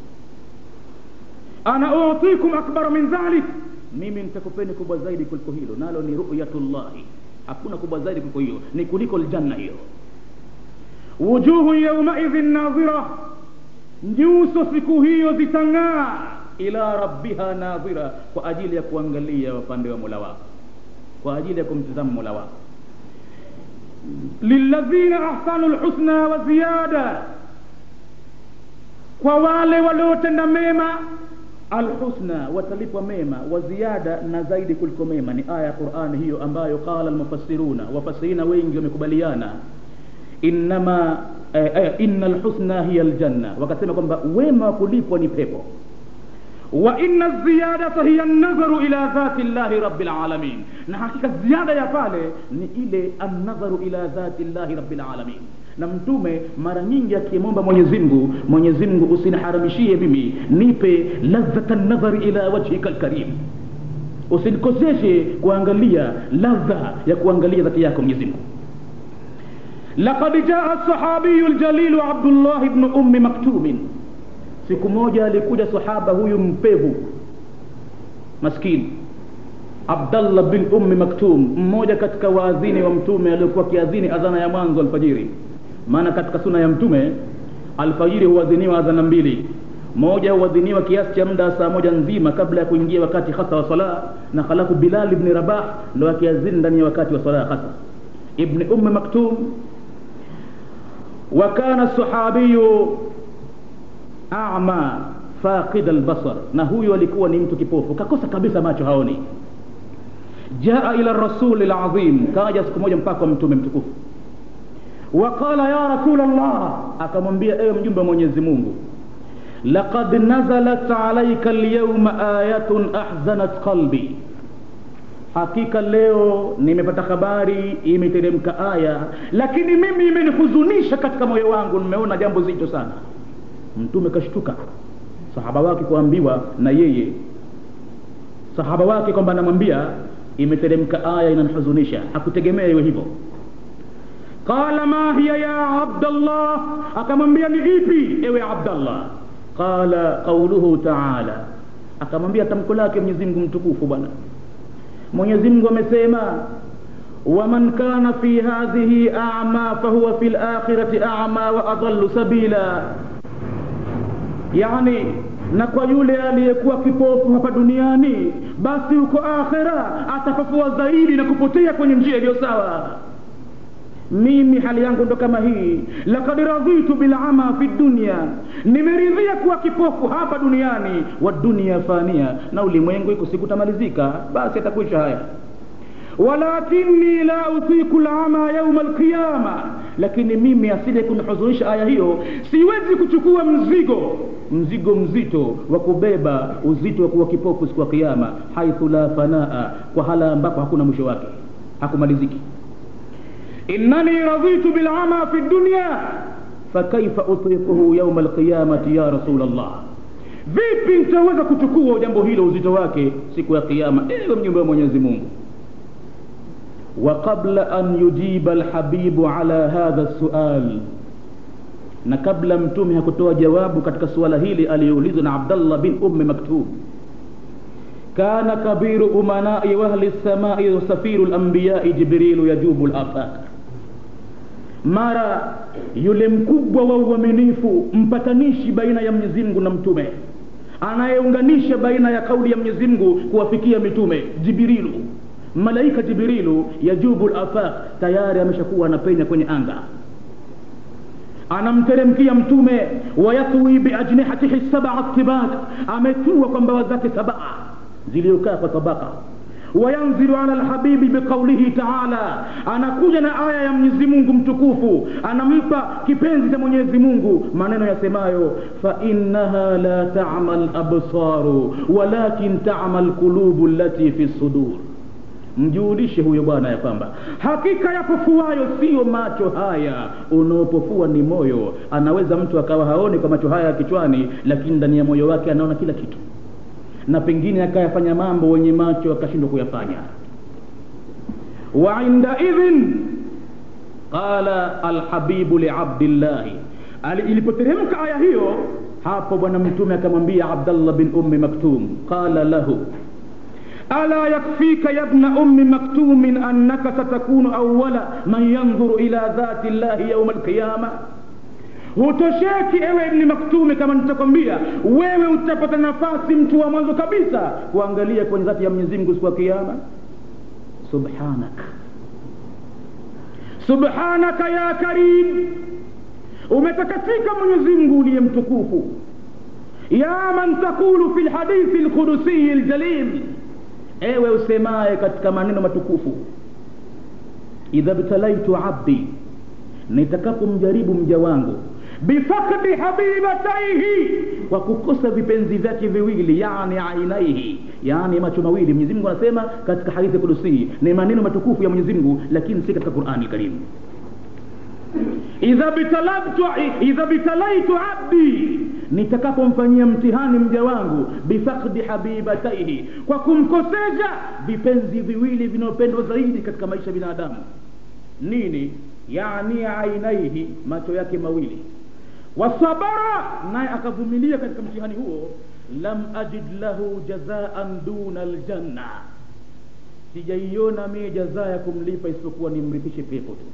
ana utikum akbara min dhalik mimi nitakupeni kubwa zaidi kuliko hilo nalo ni ruyatullahi hakuna kubwa zaidi kuliko hiyo ni kuliko ljanna hiyo wujuhu yaumaidhin nadhira nyuso siku hiyo zitang'aa ila rabbiha nadhira kwa ajili ya kuangalia upande wa mola wako kwa ajili ya kumtizama mola wako lilladhina ahsanu lhusna wa ziyada kwa wale waliotenda mema alhusna watalipwa mema wa ziyada na zaidi kuliko mema ni aya ya qurani hiyo ambayo qala almufassiruna wafasirina wengi wamekubaliana innama eh, eh, inna alhusna hiya aljanna wakasema kwamba wema wa kulipwa ni pepo wa inna ziyadata hiya an-nadharu ila dhati llahi rabbil alamin na hakika ziada ya pale ni ile an-nadharu ila dhati llahi rabbil alamin na mtume mara nyingi akimwomba mwenyezi mungu mwenyezi mungu usiniharamishie mimi nipe ladhata nadhari ila wajhika lkarim usinikoseshe kuangalia ladha ya kuangalia dhati yako mwenyezi mungu laqad jaa sahabiyu ljalilu abdullah bnu ummi maktumin siku moja alikuja sahaba huyu mpevu maskini abdallah bin ummi maktum mmoja katika waadhini wa mtume aliyokuwa kiadhini adhana ya mwanzo alfajiri maana katika suna ya mtume alfajiri huadhiniwa adhana mbili moja huadhiniwa kiasi cha muda saa moja nzima kabla ya kuingia wakati hasa wa sala na halafu bilal ibni rabah ndo akiadhini ndani ya wakati wa sala hasa ibni ummi maktum wakana sahabiyu ama faqid albasar na huyu alikuwa ni mtu kipofu kakosa kabisa macho haoni jaa ila rasuli lazim kaja siku moja mpaka wa mtume mtukufu waqala ya rasul llah akamwambia ewe mjumbe wa mwenyezi mungu laqad nazalat alaika alyawma ayatun ahzanat qalbi hakika leo nimepata habari imeteremka aya lakini mimi imenihuzunisha katika moyo wangu nimeona jambo zito sana mtume kashtuka sahaba wake kuambiwa na yeye sahaba wake kwamba anamwambia imeteremka aya inanihuzunisha hakutegemea iwe hivyo qala ma hiya ya abdallah akamwambia ni ipi ewe abdallah qala qauluhu taala akamwambia tamko lake mwenyezi mungu mtukufu bwana mwenyezi mungu amesema waman kana fi hadhihi ama fahuwa fi lakhirati ama wa adallu sabila yani na kwa yule aliyekuwa kipofu hapa duniani basi huko akhera atapafua zaidi na kupotea kwenye njia iliyo sawa mimi hali yangu ndo kama hii lakad radhitu bilama fi dunya nimeridhia kuwa kipofu hapa duniani wa dunia fania na ulimwengu iko siku tamalizika basi atakwisha haya walakini la utiku lama yauma alqiyama lakini mimi asije kunihuzunisha aya hiyo siwezi kuchukua mzigo mzigo mzito wa kubeba uzito wa kuwa kipofu siku ya kiama haithu la fanaa kwa hala ambapo hakuna mwisho wake hakumaliziki innani radhitu bilama fi dunya fakaifa utiquhu yauma alqiyamati ya rasul llah vipi nitaweza kuchukua jambo hilo uzito wake siku ya kiama ewe mjumbe wa mwenyezi mungu وقبل أن يجيب الحبيب على هذا السؤال na kabla mtume hakutoa jawabu katika suala hili aliyoulizwa na abdallah bin ummi maktub kana kabiru umanai wahli lsamai safiru lambiyai jibrilu yajubu lafaq mara yule mkubwa wa uaminifu mpatanishi baina ya mwenyezi mungu na mtume anayeunganisha baina ya kauli ya mwenyezi mungu kuwafikia mitume jibrilu malaika jibrilu yajubu lafaq tayari ameshakuwa anapenya kwenye anga anamteremkia mtume wayathwi biajnihatihi sabaa tibak ametua kwa mbawa zake sabaa ziliyokaa kwa tabaka wayanzilu ala lhabibi biqaulihi taala anakuja na aya ya mwenyezi mungu mtukufu anampa kipenzi cha mwenyezi mungu maneno yasemayo fainnaha la tama labsaru walakin tama lqulubu lati fi sudur mjulishe huyo bwana ya kwamba hakika yapofuayo siyo macho haya unaopofua ni moyo anaweza mtu akawa haoni kwa macho haya ya kichwani lakini ndani ya moyo wake anaona kila kitu na pengine akayafanya mambo wenye macho akashindwa kuyafanya wa indaidhin qala alhabibu liabdillahi ilipoteremka aya hiyo hapo bwana mtume akamwambia abdallah bin ummi maktum qala lahu ألا يكفيك يا ابن أم مكتوم أنك ستكون أول من ينظر إلى ذات الله يوم القيامة hutosheki ewe ibni maktumi kama nitakwambia wewe utapata nafasi mtu wa mwanzo kabisa kuangalia kwenye dhati ya mwenyezi mungu siku ya kiama subhanak subhanaka ya karim umetakasika mwenyezi mungu uliye mtukufu ya man taqulu fi lhadithi lqudusiyi ljalil ewe usemaye katika maneno matukufu idha btalaitu abdi nitakapomjaribu mja wangu bifakdi habibataihi kwa kukosa vipenzi vyake viwili yani ainaihi yani macho mawili mwenyezi mungu anasema katika hadithi kudusii ni maneno matukufu ya mwenyezi mungu lakini si katika qurani karimu idha bitalabtu idha bitalaitu abdi nitakapomfanyia mtihani mja wangu bifakdi habibataihi kwa kumkosesha vipenzi viwili vinaopendwa zaidi katika maisha ya binadamu nini yani ainaihi macho yake mawili wasabara naye akavumilia katika mtihani huo lam ajid lahu jazaan duna aljanna sijaiona mie jazaa ya kumlipa isipokuwa nimrithishe pepo tu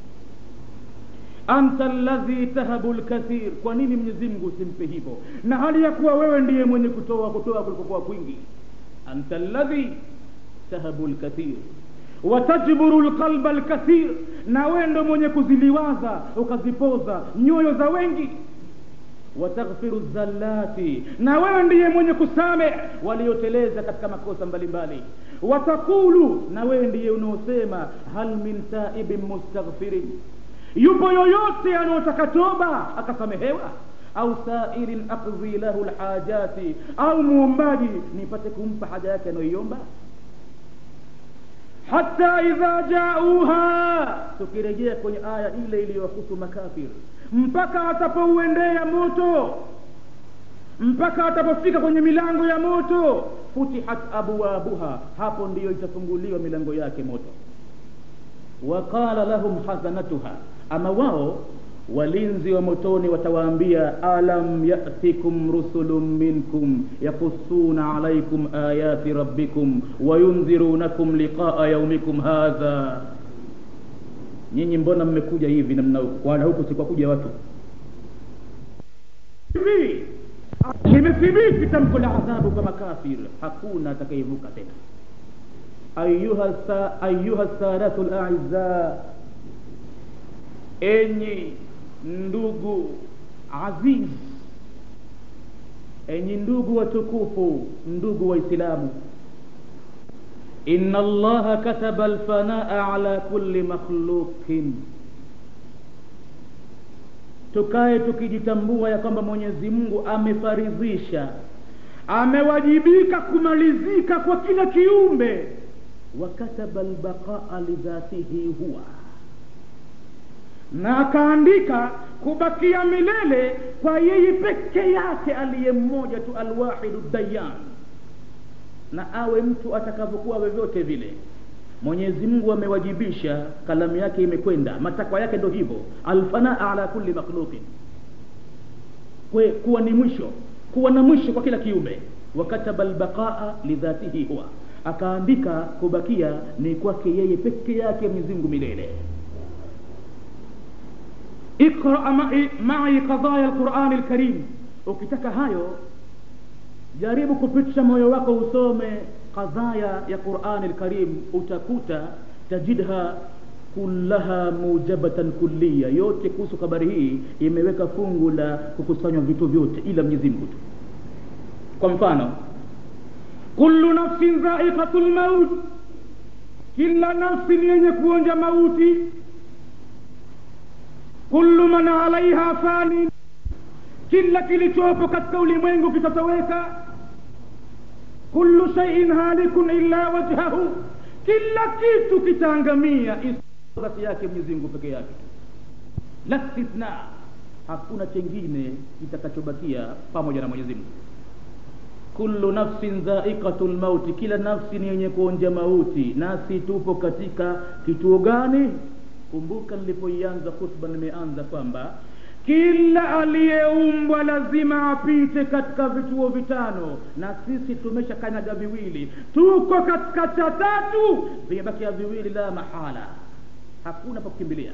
anta alladhi tahabu lkathir kwa nini mwenyezi mungu usimpe hivyo na hali ya kuwa wewe ndiye mwenye kutoa kutoa kulikokuwa kwingi anta alladhi tahabu lkathir watajburu lqalba lkathir na wewe ndo mwenye kuziliwaza ukazipoza nyoyo za wengi wataghfiru zallati na wewe ndiye mwenye kusame walioteleza katika makosa mbalimbali watakulu na wewe ndiye unaosema hal min taibin mustaghfirin yupo yoyote anaotaka toba akasamehewa au sairin aqdhi lahu lhajati au muombaji nipate kumpa haja yake anayoiomba hata idha jauha tukirejea kwenye aya ile iliyohusu makafir mpaka atapouendea moto mpaka atapofika kwenye milango ya moto futihat abwabuha hapo ndiyo itafunguliwa milango yake moto waqala lahum hazanatuha ama wao walinzi wa motoni watawaambia alam yatikum rusulun minkum yakussuna alaikum ayati rabbikum wayundhirunakum liqaa yaumikum hadha nyinyi mbona mmekuja hivi namna wana huku sikwakuja watu hivi limethibiti tamko la adhabu kwa makafir hakuna atakayevuka tena ayuha sa, ayuha sadatu laiza enyi ndugu aziz enyi ndugu watukufu ndugu waislamu inna allaha kataba alfanaa ala kulli makhluqin tukae tukijitambua ya kwamba mwenyezi mungu amefaridhisha amewajibika kumalizika kwa kila kiumbe wakataba albaqaa lidhatihi huwa na akaandika kubakia milele kwa yeye peke yake aliye mmoja tu alwahidu dayan na awe mtu atakavyokuwa vyovyote vile mwenyezi mungu amewajibisha kalamu yake imekwenda matakwa yake ndo hivyo alfanaa ala kulli makhluqin Kwe, kuwa ni mwisho kuwa na mwisho kwa kila kiumbe wakataba albaqaa lidhatihi huwa akaandika kubakia ni kwake yeye peke yake mwenyezi mungu milele اقرأ معي, معي قضايا القرآن الكريم ukitaka hayo jaribu kupitisha moyo wako usome qadhaya ya qurani lkarim utakuta tajidha kullaha mujabatan kulliya yote kuhusu habari hii imeweka fungu la kukusanywa vitu vyote ila mwenyezi mungu tu kwa mfano kullu nafsin dhaiqatu lmaut kila nafsi ni yenye kuonja mauti kullu man alaiha fani kila kilichopo katika ulimwengu kitatoweka kullu shaiin halikun illa wajhahu kila kitu kitaangamia dhati yake mwenyezi mungu peke yake la stithna hakuna chengine kitakachobakia pamoja na mwenyezi mungu kullu nafsin dhaiqatu lmauti kila nafsi ni yenye kuonja mauti nasi tupo katika kituo gani kumbuka nilipoianza khutba nimeanza kwamba kila aliyeumbwa lazima apite katika vituo vitano na sisi tumesha kanyaga viwili tuko katika cha tatu vimebakia viwili la mahala hakuna pa kukimbilia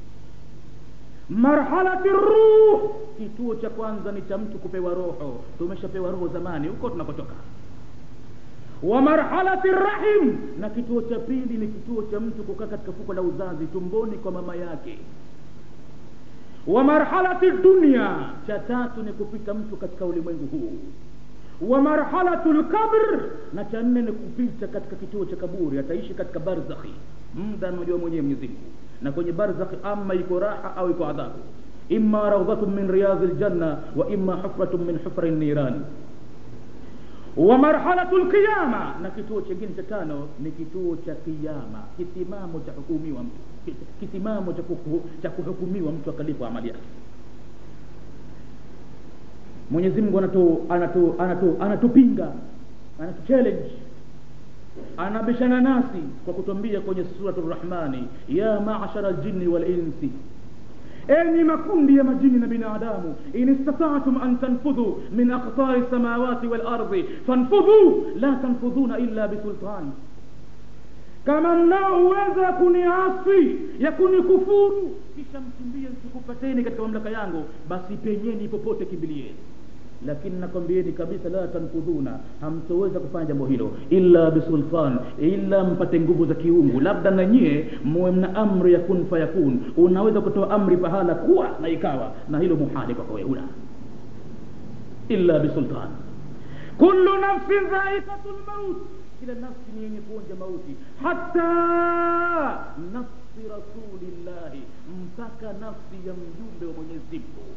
marhalati ruh kituo cha kwanza ni cha mtu kupewa roho tumeshapewa roho zamani huko tunakotoka wa marhalati rahim na kituo cha pili ni kituo cha mtu kukaa katika fuko la uzazi tumboni kwa mama yake wa marhalati dunia cha tatu ni kupita mtu katika ulimwengu huu wa marhalatu lkabr na cha nne ni kupita katika kituo cha kaburi ataishi katika barzakhi muda anajua mwenyewe mwenyezi mungu na kwenye barzakhi ama iko raha au iko adhabu imma raudhatun min riyadhi ljanna wa imma hufratun min hufri nirani wa marhalatu lqiyama na kituo chingine cha tano ni kituo cha kiyama kisimamo cha hukumiwa mtu kisimamo cha, kuhu, cha kuhukumiwa mtu akalipwa amali yake mwenyezi mungu anatu, anatu, anatu, anatupinga anatu challenge anabishana nasi kwa kutuambia kwenye suratu rahmani ya mashara ljinni walinsi enyi makundi ya majini na binadamu in istata'tum an tanfudhu min aqtari samawati wal ardi fanfudhu la tanfudhuna illa bisultan kama mnao uwezo ya kuniasi ya kunikufuru kisha mkimbie sikupateni katika mamlaka yangu basi penyeni popote kimbilieni lakini nakwambieni kabisa la tanfudhuna hamtoweza kufanya jambo hilo illa bisultan illa mpate nguvu za kiungu labda na nyie muwe mna amri ya kun fayakun unaweza kutoa amri pahala kuwa na ikawa na hilo muhali kwako wewe huna illa bisultan kullu nafsin dhaikatu lmaut kila nafsi ni yenye kuonja mauti hata nafsi rasulillahi mpaka nafsi ya mjumbe wa mwenyezi mungu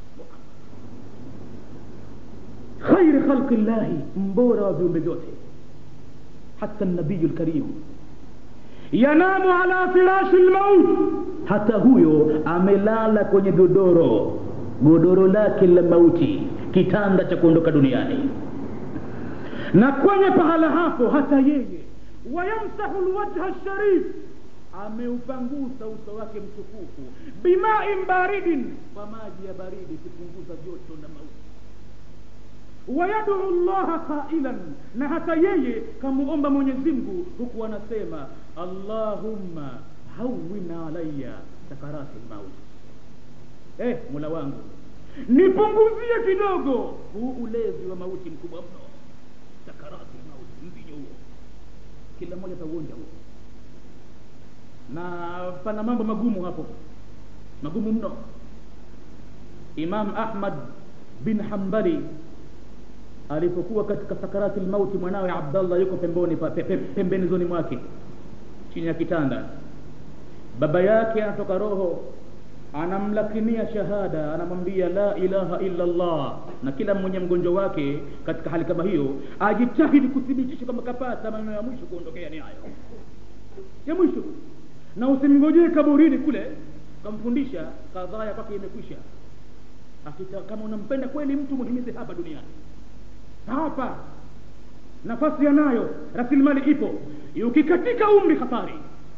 khairi khalqi llahi mbora wa viumbe vyote hata nabiyu lkarim yanamu ala firashi lmaut hata huyo amelala kwenye godoro godoro lake la mauti kitanda cha kuondoka duniani na kwenye pahala hapo hata yeye wayamsahu lwajha sharif ameupangusa uso wake mtukufu bimain baridin kwa maji ya baridi kupunguza joto na mauti wayaduu llaha qailan na hata yeye kamuomba mwenyezi mungu huku anasema allahumma hawin alaya sakarati lmauti eh mola wangu nipunguzie kidogo huu ulevi wa mauti mkubwa mno sakarati lmauti mvinyo huo kila mmoja atauonja huo na pana mambo magumu hapo magumu mno imam ahmad bin hambali alipokuwa katika sakarati lmauti mwanawe abdallah yuko pemboni pe, pe, pembenizoni mwake chini ya kitanda baba yake anatoka roho anamlakinia shahada anamwambia la ilaha illa allah na kila mwenye mgonjwa wake katika hali kama hiyo ajitahidi kuthibitisha kwamba kapata maneno ya mwisho kuondokea ni hayo ya mwisho na usimngojee kaburini kule kamfundisha kadhaa ya kwake imekwisha akita kama unampenda kweli mtu muhimize hapa duniani hapa nafasi yanayo rasilimali ipo ukikatika umri hatari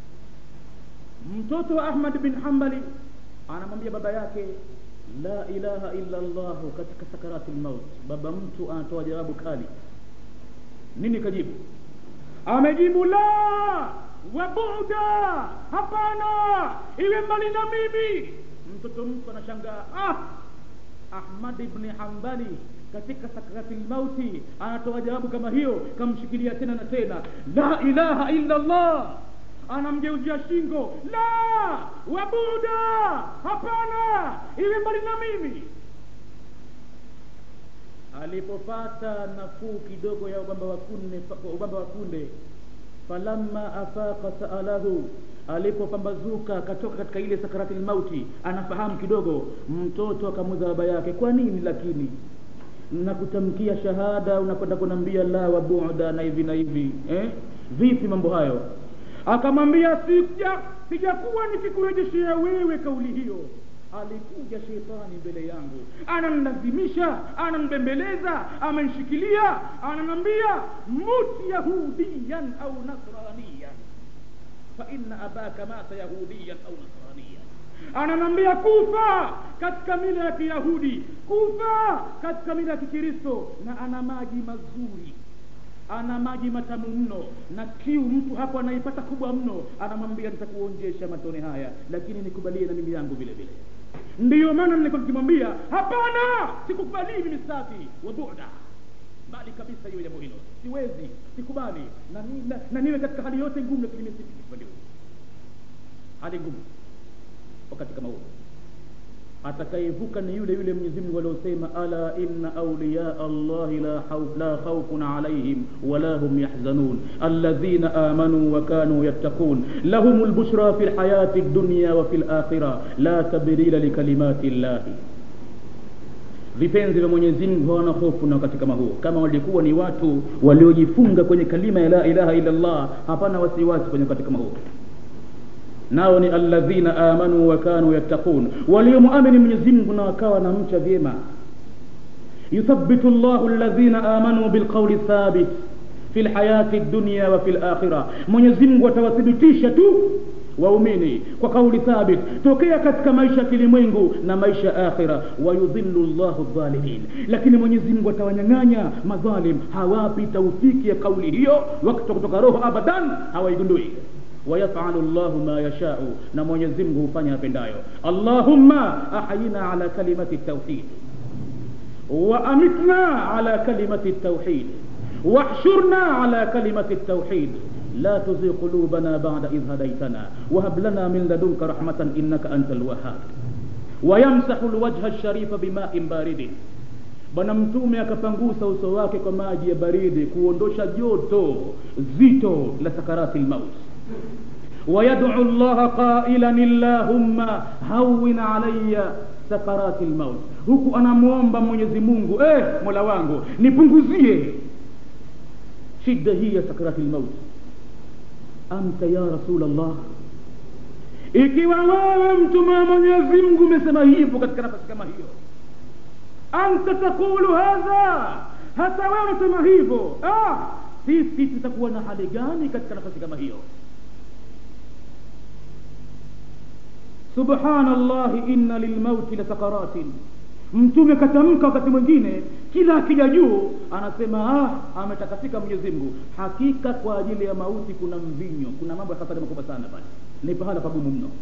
mtoto wa ahmad bin hambali anamwambia baba yake la ilaha illa llahu katika sakarati lmaut baba mtu anatoa jawabu kali nini kajibu amejibu la wabuda hapana iwe mbali na mimi mtoto mtu anashangaa ah ahmad ibni hambali katika sakrati lmauti anatoa jawabu kama hiyo kamshikilia tena na tena la ilaha illa llah anamgeuzia shingo la wabuda hapana iwe mbali na mimi alipopata nafuu kidogo ya ubamba wa kunde ubamba wa kunde falamma afaqa saalahu alipopambazuka akatoka katika ile sakarati lmauti anafahamu kidogo mtoto akamuza baba yake kwa nini lakini nakutamkia shahada unakwenda kunambia la wa buda na hivi na hivi eh? vipi mambo hayo akamwambia sija sijakuwa nikikurejeshea wewe kauli hiyo alikuja shetani mbele yangu ananilazimisha ananibembeleza amenishikilia ananambia mut yahudiyan au nasraniyan faina abaka mata yahudiyan au nasraniyan ananambia kufa katika mila ya kiyahudi kufa katika mila ya kikristo na ana maji mazuri ana maji matamu mno na kiu mtu hapo anaipata kubwa mno anamwambia nitakuonjesha matone haya lakini nikubalie na mimi yangu vile vile ndiyo maana nilikuwa nikimwambia hapana sikukubalii mimi safi wa buda mbali kabisa hiyo jambo hilo siwezi sikubali na, ni- na, na niwe katika hali yote ngumu lakini mimi sikubali hali ngumu wakati kama huo atakayevuka ni yule yule Mwenyezi Mungu aliosema ala inna awliya Allahi la khawf la khawfun alayhim wala hum yahzanun alladhina amanu wa kanu yattaqun lahumul bushra fil hayati dunya wa fil akhirah la tabdila likalimati llahi vipenzi vya Mwenyezi Mungu hawana hofu na wakati kama huo kama walikuwa ni watu waliojifunga kwenye kalima ya la ilaha illa Allah hapana wasiwasi kwenye wakati kama huo nao ni alladhina amanu wa kanu yattaqun waliomuamini Mwenyezi Mungu na wakawa na mcha vyema yuthabbitu Allahu alladhina amanu bilqawli thabit fil hayati dunya wa fil akhirah Mwenyezi Mungu atawathibitisha tu waumini kwa kauli thabit tokea katika maisha ya kilimwengu na maisha ya akhira wayudhillu llahu dhalimin lakini mwenyezi mungu atawanyang'anya madhalim hawapi taufiki ya kauli hiyo wakati wa kutoka roho abadan hawaigundui wayafalu llahu ma yashau na mwenyezi mungu hufanya apendayo allahumma ahyina ala kalimati tauhid وأمتنا على كلمة التوحيد واحشرنا على كلمة التوحيد لا تزغ قلوبنا بعد إذ هديتنا وهب لنا من لدنك رحمة إنك أنت الوهاب ويمسح الوجه الشريف بماء بارد bwana mtume akapangusa uso wake kwa maji ya baridi kuondosha joto zito la sakarati lmaut wayadcu llaha qailan illahumma hawin alaya sakarati lmaut huku anamwomba mwenyezi mungu eh, mola wangu nipunguzie shida hii ya sakarati lmaut anta ya rasul allah ikiwa wewe mtume wa mwenyezi mungu umesema hivyo katika nafasi kama hiyo anta taqulu hadha hata wewe unasema hivyo ah, sisi tutakuwa na hali gani katika nafasi kama hiyo subhanallahi inna lilmauti lasakaratin mtume katamka wakati mwingine kila akija juu anasema ah, ametakasika mwenyezi mungu hakika kwa ajili ya mauti kuna mvinyo kuna mambo ya hatari makubwa sana pale ni pahala pagumu mno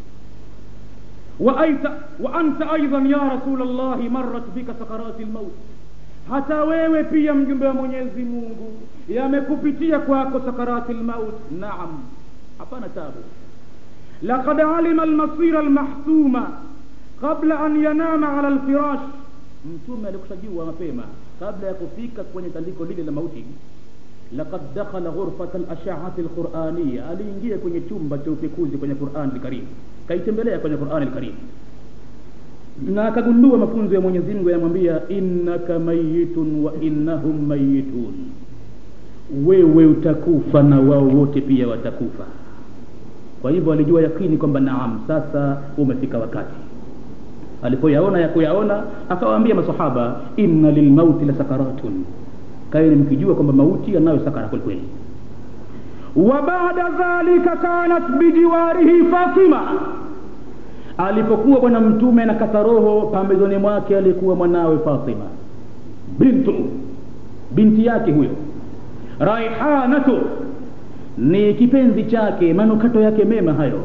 وأيت وأنت أيضا يا رسول الله مرت بك سكرات الموت hata wewe pia mjumbe wa mwenyezi mungu yamekupitia kwako sakarati lmaut naam hapana tabu laqad alima almasira almahsuma qabla an yanama ala alfirash mtume alikushajua mapema kabla ya kufika kwenye tandiko lile la mauti laqad dakhala ghurfata alashaati alquraniya aliingia kwenye chumba cha upekuzi kwenye qurani alkarim kaitembelea kwenye qurani alkarim na akagundua mafunzo ya mwenyezi mungu yanamwambia innaka mayitun wa innahum mayitun wewe utakufa na wao wote pia watakufa kwa hivyo alijua yakini kwamba naam sasa umefika wakati alipoyaona ya kuyaona akawaambia masahaba inna lilmauti la sakaratun kaeni mkijua kwamba mauti yanayo sakara kwelikweli wa baada dhalika kanat bijiwarihi fatima alipokuwa bwana mtume anakata roho pambezoni mwake alikuwa mwanawe fatima bintu binti yake huyo raihanatu ni kipenzi chake manukato yake mema hayo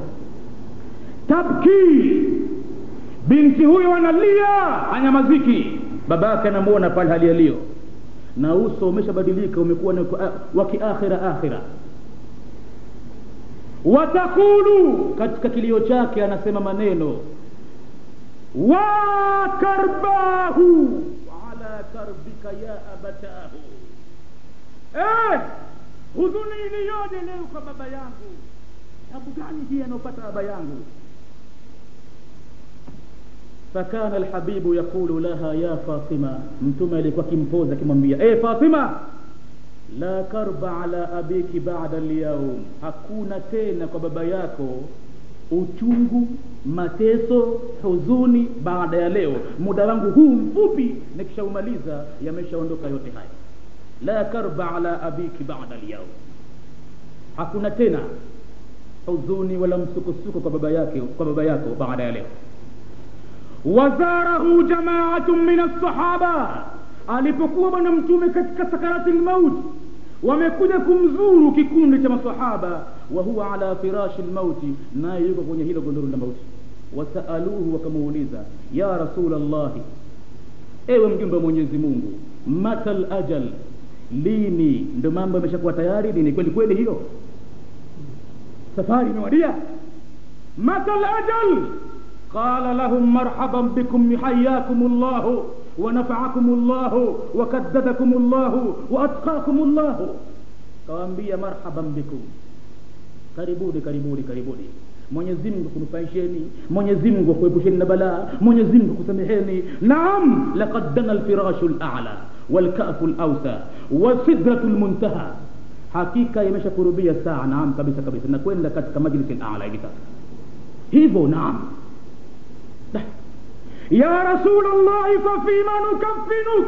tabki binti huyo analia anyamaziki babake anamuona pale hali yaliyo na uso umeshabadilika umekuwa ni wa kiakhira akhira watakulu katika kilio chake anasema maneno wa karbahu ala karbika ya abatahu eh, huzuni iliyoje leo kwa baba yangu tabu gani hii anaopata baba yangu fakana alhabibu yaqulu laha ya fatima mtume alikuwa akimpoza akimwambia e fatima la karba ala abiki bada lyaum hakuna tena kwa baba yako uchungu mateso huzuni baada ya leo muda wangu huu mfupi nikishaumaliza yameshaondoka yote haya la karba ala abiki bada lyaum hakuna tena huzuni wala msukosuko kwa baba yake kwa baba yako baada ya leo wazarahu jamaatu min alsahaba alipokuwa bwana mtume katika sakarati lmauti wamekuja kumzuru kikundi cha masahaba wa huwa ala firashi lmauti naye yuko kwenye hilo gondoro la mauti wasaaluhu wakamuuliza ya rasul llahi ewe mjumbe wa mwenyezi mungu mata lajal lini ndo mambo yameshakuwa tayari lini kweli kweli hiyo safari imewadia mata lajal قال لهم مرحبا بكم حياكم الله ونفعكم الله وكددكم الله واتقاكم الله kawaambia marhaban bikum karibuni karibuni karibuni mwenyezi mungu kunufaisheni mwenyezi mungu akuepusheni na balaa mwenyezi mungu kusameheni naam laqad dana alfirashu lala walkafu lausa wasidratu lmuntaha hakika imeshakurubia saa naam kabisa kabisa na kwenda katika majlisi lala hivi sasa hivyo naam ya rasulllahi fafima nukafinuk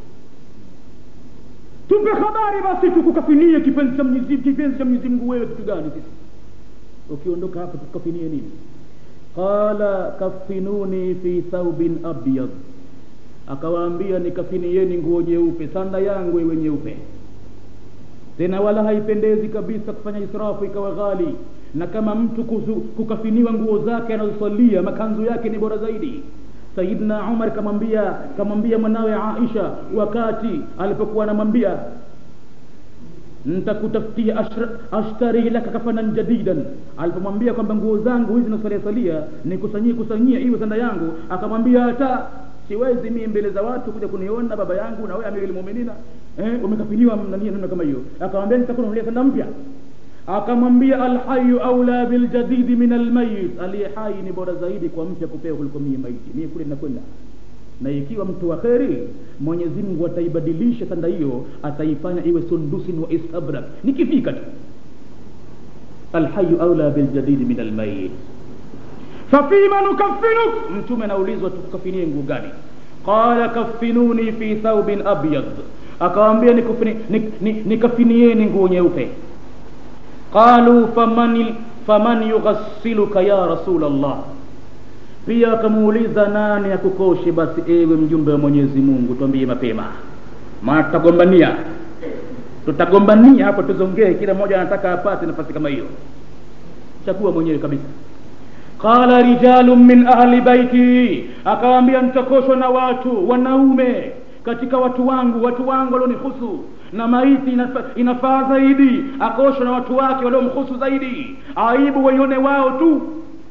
tupe habari basi tukukafinie kipenzi cha mwenyezi kipenzi cha mwenyezi mungu wewe kitu gani sisi ukiondoka hapa tukafinie nini qala kafinuni fi thaubin abyad akawaambia nikafinieni nguo nyeupe sanda yangu iwe nyeupe tena wala haipendezi kabisa kufanya israfu ikawa ghali na kama mtu kuzu, kukafiniwa nguo zake anazosalia makanzu yake ni bora zaidi sayidna umar kamwambia kamwambia mwanawe aisha wakati alipokuwa anamwambia ntakutafutia ashtari laka kafanan jadidan alipomwambia kwamba nguo zangu hizi nasalia salia nikusanyie kusanyia iwe sanda yangu akamwambia hata siwezi mie mbele za watu kuja kuniona baba yangu na wewe amiri lmuminina eh, umekafiniwa nani namna kama hiyo akamwambia nitakununulia sanda mpya akamwambia alhayu aula biljadidi min almayit aliye hai ni bora zaidi kwa mpya kupewa kuliko mie maiti mie kule nakwenda na ikiwa mtu wa kheri mwenyezi mungu ataibadilisha sanda hiyo ataifanya iwe sundusin wa istabrak nikifika tu alhayu aula biljadidi min almayit fafima nukafinuk mtume anaulizwa tukukafinie nguo gani qala kafinuni fi thaubin abyad akawambia nikafinieni nguo nyeupe qalu faman, faman yughassiluka ya rasul allah pia akamuuliza nani akukoshe basi ewe mjumbe wa mwenyezi mungu twambie mapema maana tutagombania tutagombania hapo tuzongee kila mmoja anataka apate nafasi kama hiyo chagua mwenyewe kabisa qala rijalun min ahli baiti akawambia nitakoshwa na watu wanaume katika watu wangu watu wangu walionihusu na maiti inafaa inafa zaidi akoshwa na watu wake waliomhusu zaidi aibu waione wao tu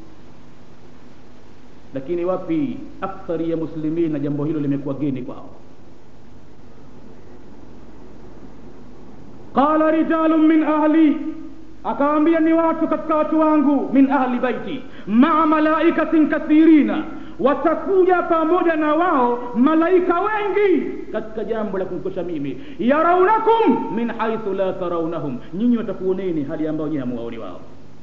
lakini wapi akthari ya muslimin na jambo hilo limekuwa geni kwao qala rijalun min ahli akawambia ni watu katika watu wangu min ahli baiti maa malaikatin kathirina watakuja pamoja na wao malaika wengi katika jambo la kumkosha mimi yaraunakum min haithu la taraunahum nyinyi watakuoneni hali ambayo nyinyi hamuwaoni wao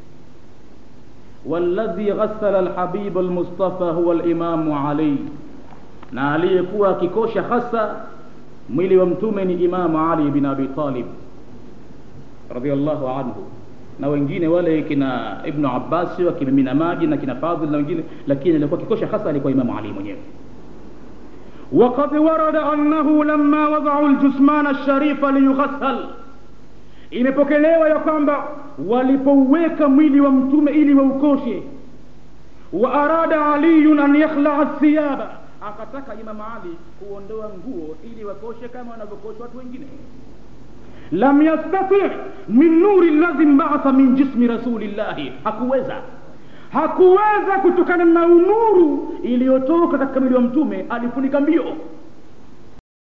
والذي غسل الحبيب المصطفى هو الإمام علي na aliyekuwa akikosha hasa mwili wa mtume ni imamu ali bin abi talib radiallahu anhu na wengine wale kina ibnu abbasi wakimimina maji na kina fadhil na wengine lakini alikuwa kikosha hasa alikuwa imamu ali mwenyewe وقد ورد أنه لما وضعوا الجثمان الشريف ليغسل imepokelewa ya kwamba walipouweka mwili wa mtume ili waukoshe wa arada aliyun an yakhlaa thiyaba akataka imam ali kuondoa nguo ili wakoshe kama wanavyokosha watu wengine lam yastati min nuri ladhi mbaatha min jismi rasulillahi hakuweza hakuweza kutokana na unuru iliyotoka katika mwili wa mtume alifunika mbio